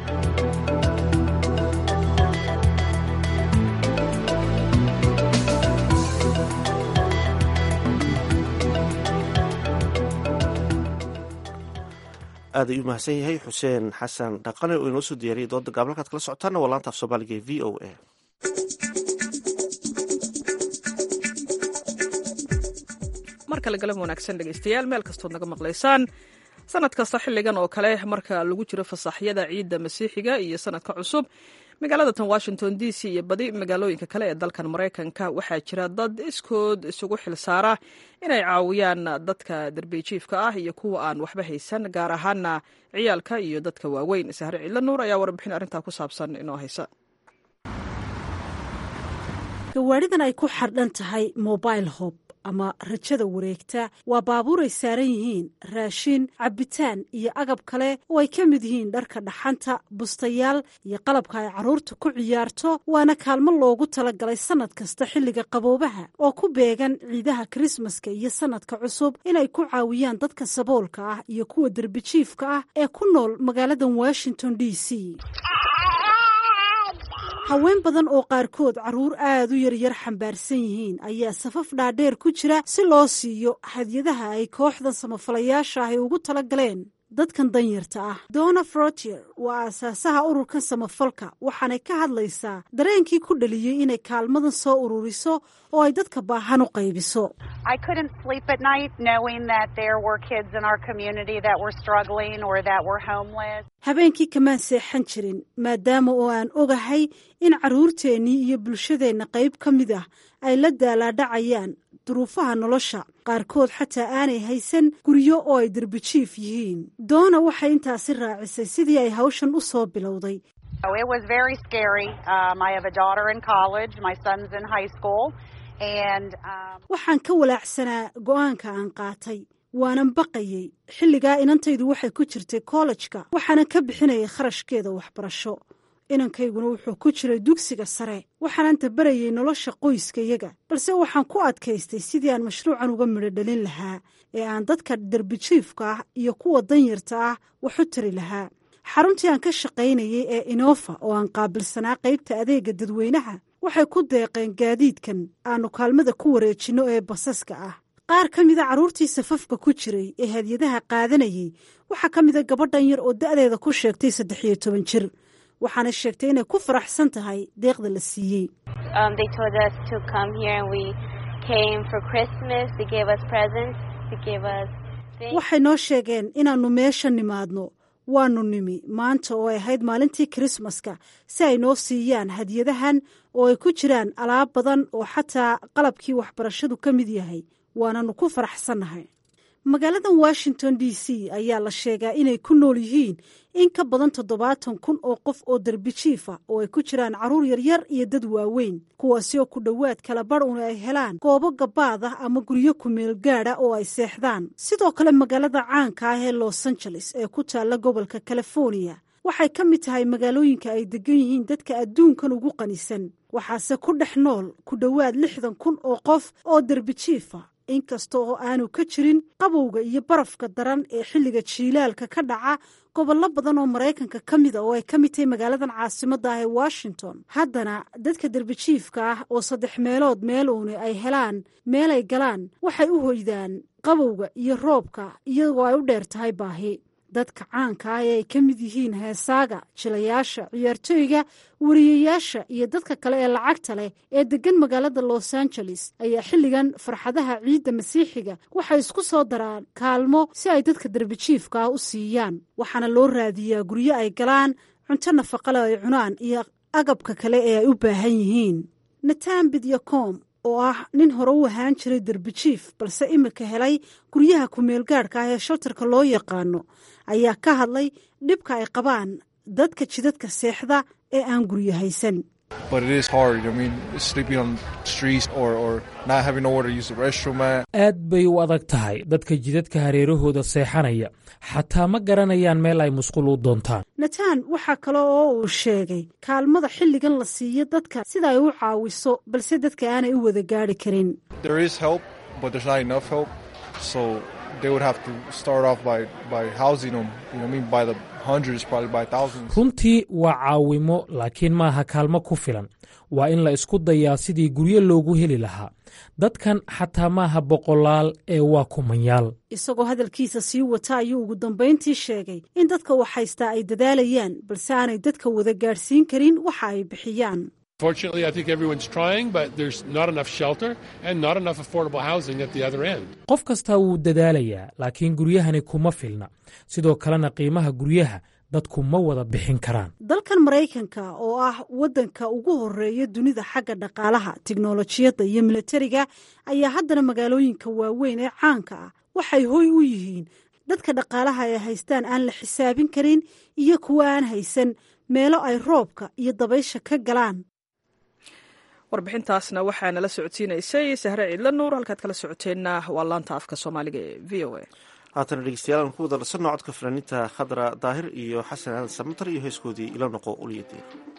aad ayuu mahadsan yahay xuseen xasan dhaqane oo inoo soo diyaariyay dooda gaab halkaad kala socotaana waa laanta af soomaaliga ee v o a mar kale galab wanaagsan dhegaystayaal meel kastood naga maqlaysaan sanad kasta xilligan oo kale marka lagu jiro fasaxyada ciidda masiixiga iyo sanadka cusub magaalada tan washington d c iyo badi magaalooyinka kale ee dalkan maraykanka waxaa jira dad iskood isugu xilsaara inay caawiyaan dadka darbijiifka ah iyo kuwa aan waxba haysan gaar ahaana ciyaalka iyo dadka waaweyn sahre ciidla nuur ayaa warbixin arrintaa ku saabsan inoo haysa gawaadhidan ay ku xardhan tahay mobile hob ama rajada wareegta waa baabuur ay saaran yihiin raashin cabbitaan iyo agab kale oo ay ka mid yihiin dharka dhaxanta bustayaal iyo qalabka ay carruurta ku ciyaarto waana kaalmo loogu talagalay sannad kasta xilliga qaboobaha oo ku beegan ciidaha krismaska iyo sannadka cusub inay ku caawiyaan dadka saboolka ah iyo kuwa derbijiifka ah ee ku nool magaaladan washington d c haween badan oo qaarkood carruur aad u yaryar xambaarsan yihiin ayaa safaf dhaadheer ku jira si loo siiyo hadyadaha ay kooxdan samafalayaasha ahy ugu tala galeen dadkan danyarta ah donna frotier waa aasaasaha ururkan samafalka waxaanay ka hadlaysaa dareenkii ku dhaliyey inay kaalmadan soo ururiso oo ay dadka baahan u qaybiso habeenkii kamaan seexan jirin maadaama oo aan ogahay in carruurteennii iyo bulshadeenna qayb ka mid ah ay la daalaadhacayaan duruufaha nolosha qaarkood xataa aanay haysan guryo oo ay derbijiif yihiin doona waxay intaasi raacisay sidii ay hawshan u soo bilowday waxaan ka walaacsanaa go'aanka aan qaatay waanan baqayey xilligaa inantaydu waxay ku jirtay kollejka waxaanan ka bixinayay kharashkeeda waxbarasho inankayguna wuxuu ku jiray dugsiga sare waxaanan tabarayay nolosha qoyskayaga balse waxaan ku adkaystay sidii aan mashruucan uga midho dhalin lahaa ee aan dadka derbijiifka ah iyo kuwa danyarta ah wax u tari lahaa xaruntii aan ka shaqaynayay ee inofa oo aan qaabilsanaa qaybta adeega dadweynaha waxay ku deeqeen gaadiidkan aanu kaalmada ku wareejinno ee basaska ah qaar ka mida carruurtii safafka ku jiray ee hadyadaha qaadanayay waxaa ka mida gabadhan yar oo da'deeda ku sheegtay saddex iyo toban jir waxaana sheegtay inay ku faraxsan tahay deeqda la siiyey waxay noo sheegeen inaannu meesha nimaadno waannu nimi maanta oo ay ahayd maalintii kirismaska si ay noo siiyaan hadyadahan oo ay ku jiraan alaab badan oo xataa qalabkii waxbarashadu ka mid yahay waananu ku faraxsannahay magaaladan washington d c ayaa la sheegaa inay ku nool yihiin in ka badan toddobaatan kun oo qof oo derbijiifa oo ay ku jiraan carruur yaryar iyo dad waaweyn kuwaasi oo ku dhowaad kala bar una ay helaan goobo gabaad ah ama guryo kumeel gaadha oo ay seexdaan sidoo kale magaalada caanka ah ee los angeles ee ku taalla gobolka california waxay ka mid tahay magaalooyinka ay degan yihiin dadka adduunkan ugu qanisan waxaase ku dhex nool ku dhowaad lixdan kun oo qof oo derbijiifa inkasta oo aanu ka jirin qabowga iyo barafka daran ee xilliga jiilaalka ka dhaca gobollo badan oo maraykanka ka mida oo ay ka mid tahay magaaladan caasimadda ah ee washington haddana dadka derbijiifka ah oo saddex meelood meel uuni ay helaan meelay galaan waxay u hoydaan qabowga iyo roobka iyagoo ay u dheer tahay baahi dadka caanka ah ee ay ka mid yihiin heesaaga jilayaasha ciyaartooyga wariyayaasha iyo dadka kale ee lacagta leh ee deggan magaalada los angeles ayaa xilligan farxadaha ciidda masiixiga waxay isku soo daraan kaalmo si ay dadka darbijiifka ah u siiyaan waxaana loo raadiyaa guryo ay galaan cunto nafaqale ay cunaan iyo agabka kale ee ay u baahan yihiin natan bidyacom oo ah nin hore u ahaan jiray derbijiif balse imika helay guryaha ku-meelgaadhka ah ee shaltarka loo yaqaano ayaa ka hadlay dhibka ay qabaan dadka jidadka seexda ee aan guryo haysan aad bay u adag tahay dadka jidadka hareerahooda seexanaya xataa ma garanayaan meel ay musqul u doontaan natan waxaa kale oo uu sheegay kaalmada xilligan la siiyo dadka sida ay u caawiso balse dadka aanay u wada gaadhi karin runtii waa caawimo laakiin maaha kaalmo ku filan waa in la isku dayaa sidii guryo loogu heli lahaa dadkan xataa maaha boqolaal ee waa kumanyaal isagoo hadalkiisa sii wata ayuu ugu dambayntii sheegay in dadka wax haystaa ay dadaalayaan balse aanay dadka wada gaadhsiin karin waxa ay bixiyaan qof kastaa wuu dadaalayaa laakiin guryahani kuma filna sidoo kalena qiimaha guryaha dadku ma wada bixin karaan dalkan maraykanka oo ah waddanka ugu horeeya dunida xagga dhaqaalaha tiknolojiyadda iyo milatariga ayaa haddana magaalooyinka waaweyn ee caanka ah waxay hoy u yihiin dadka dhaqaalaha ay haystaan aan la xisaabin karin iyo kuwa aan haysan meelo ay roobka iyo dabaysha ka galaan warbixintaasna waxaa nala socodsiinaysay sahre ciidla nuur halkaad kala socoteenna waa laanta afka soomaaliga ee v o a haatana dhegeystayaal aan ku wada dharsanno codka fanaaniinta khadra daahir iyo xasan aadan samatar iyo heeskoodii ila noqo uliyadiin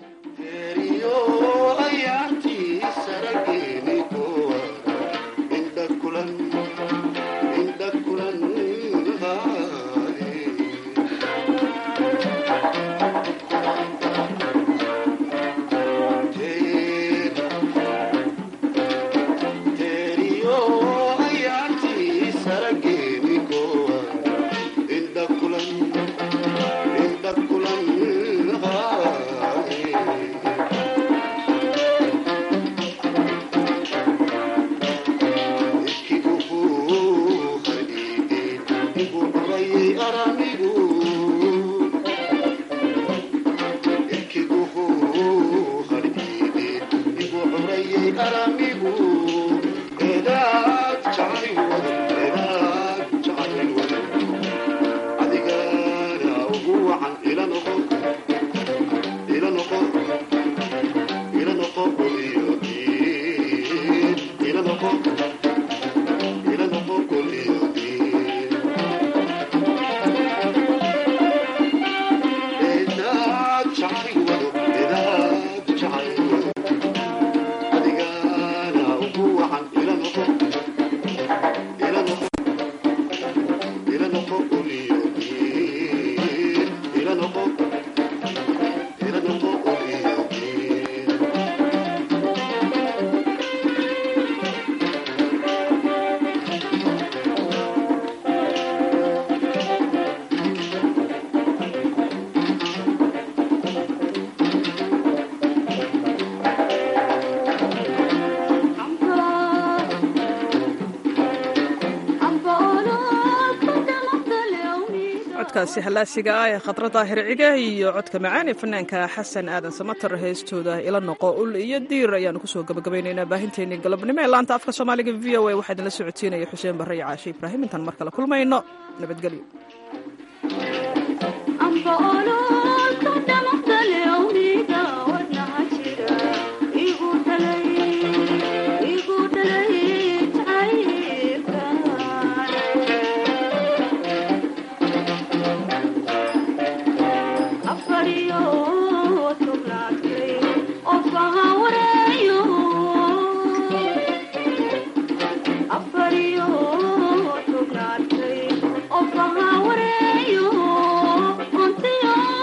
codkaasi hallaasiga ah ee khadra daahir ciga iyo codka macaan ee fanaanka xasan aadan samatar heestooda ila noqo ul iyo diir ayaanu kusoo gabagabaynaynaa baahinteennii galabnimo ee laanta afka soomaaliga v o a waxaa idinla socodsiinaya xuseen barre iyo caashe ibraahim intaan mar kale kulmayno nabadgelyo Oh,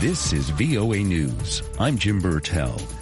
This is VOA News. I'm Jim Burtell.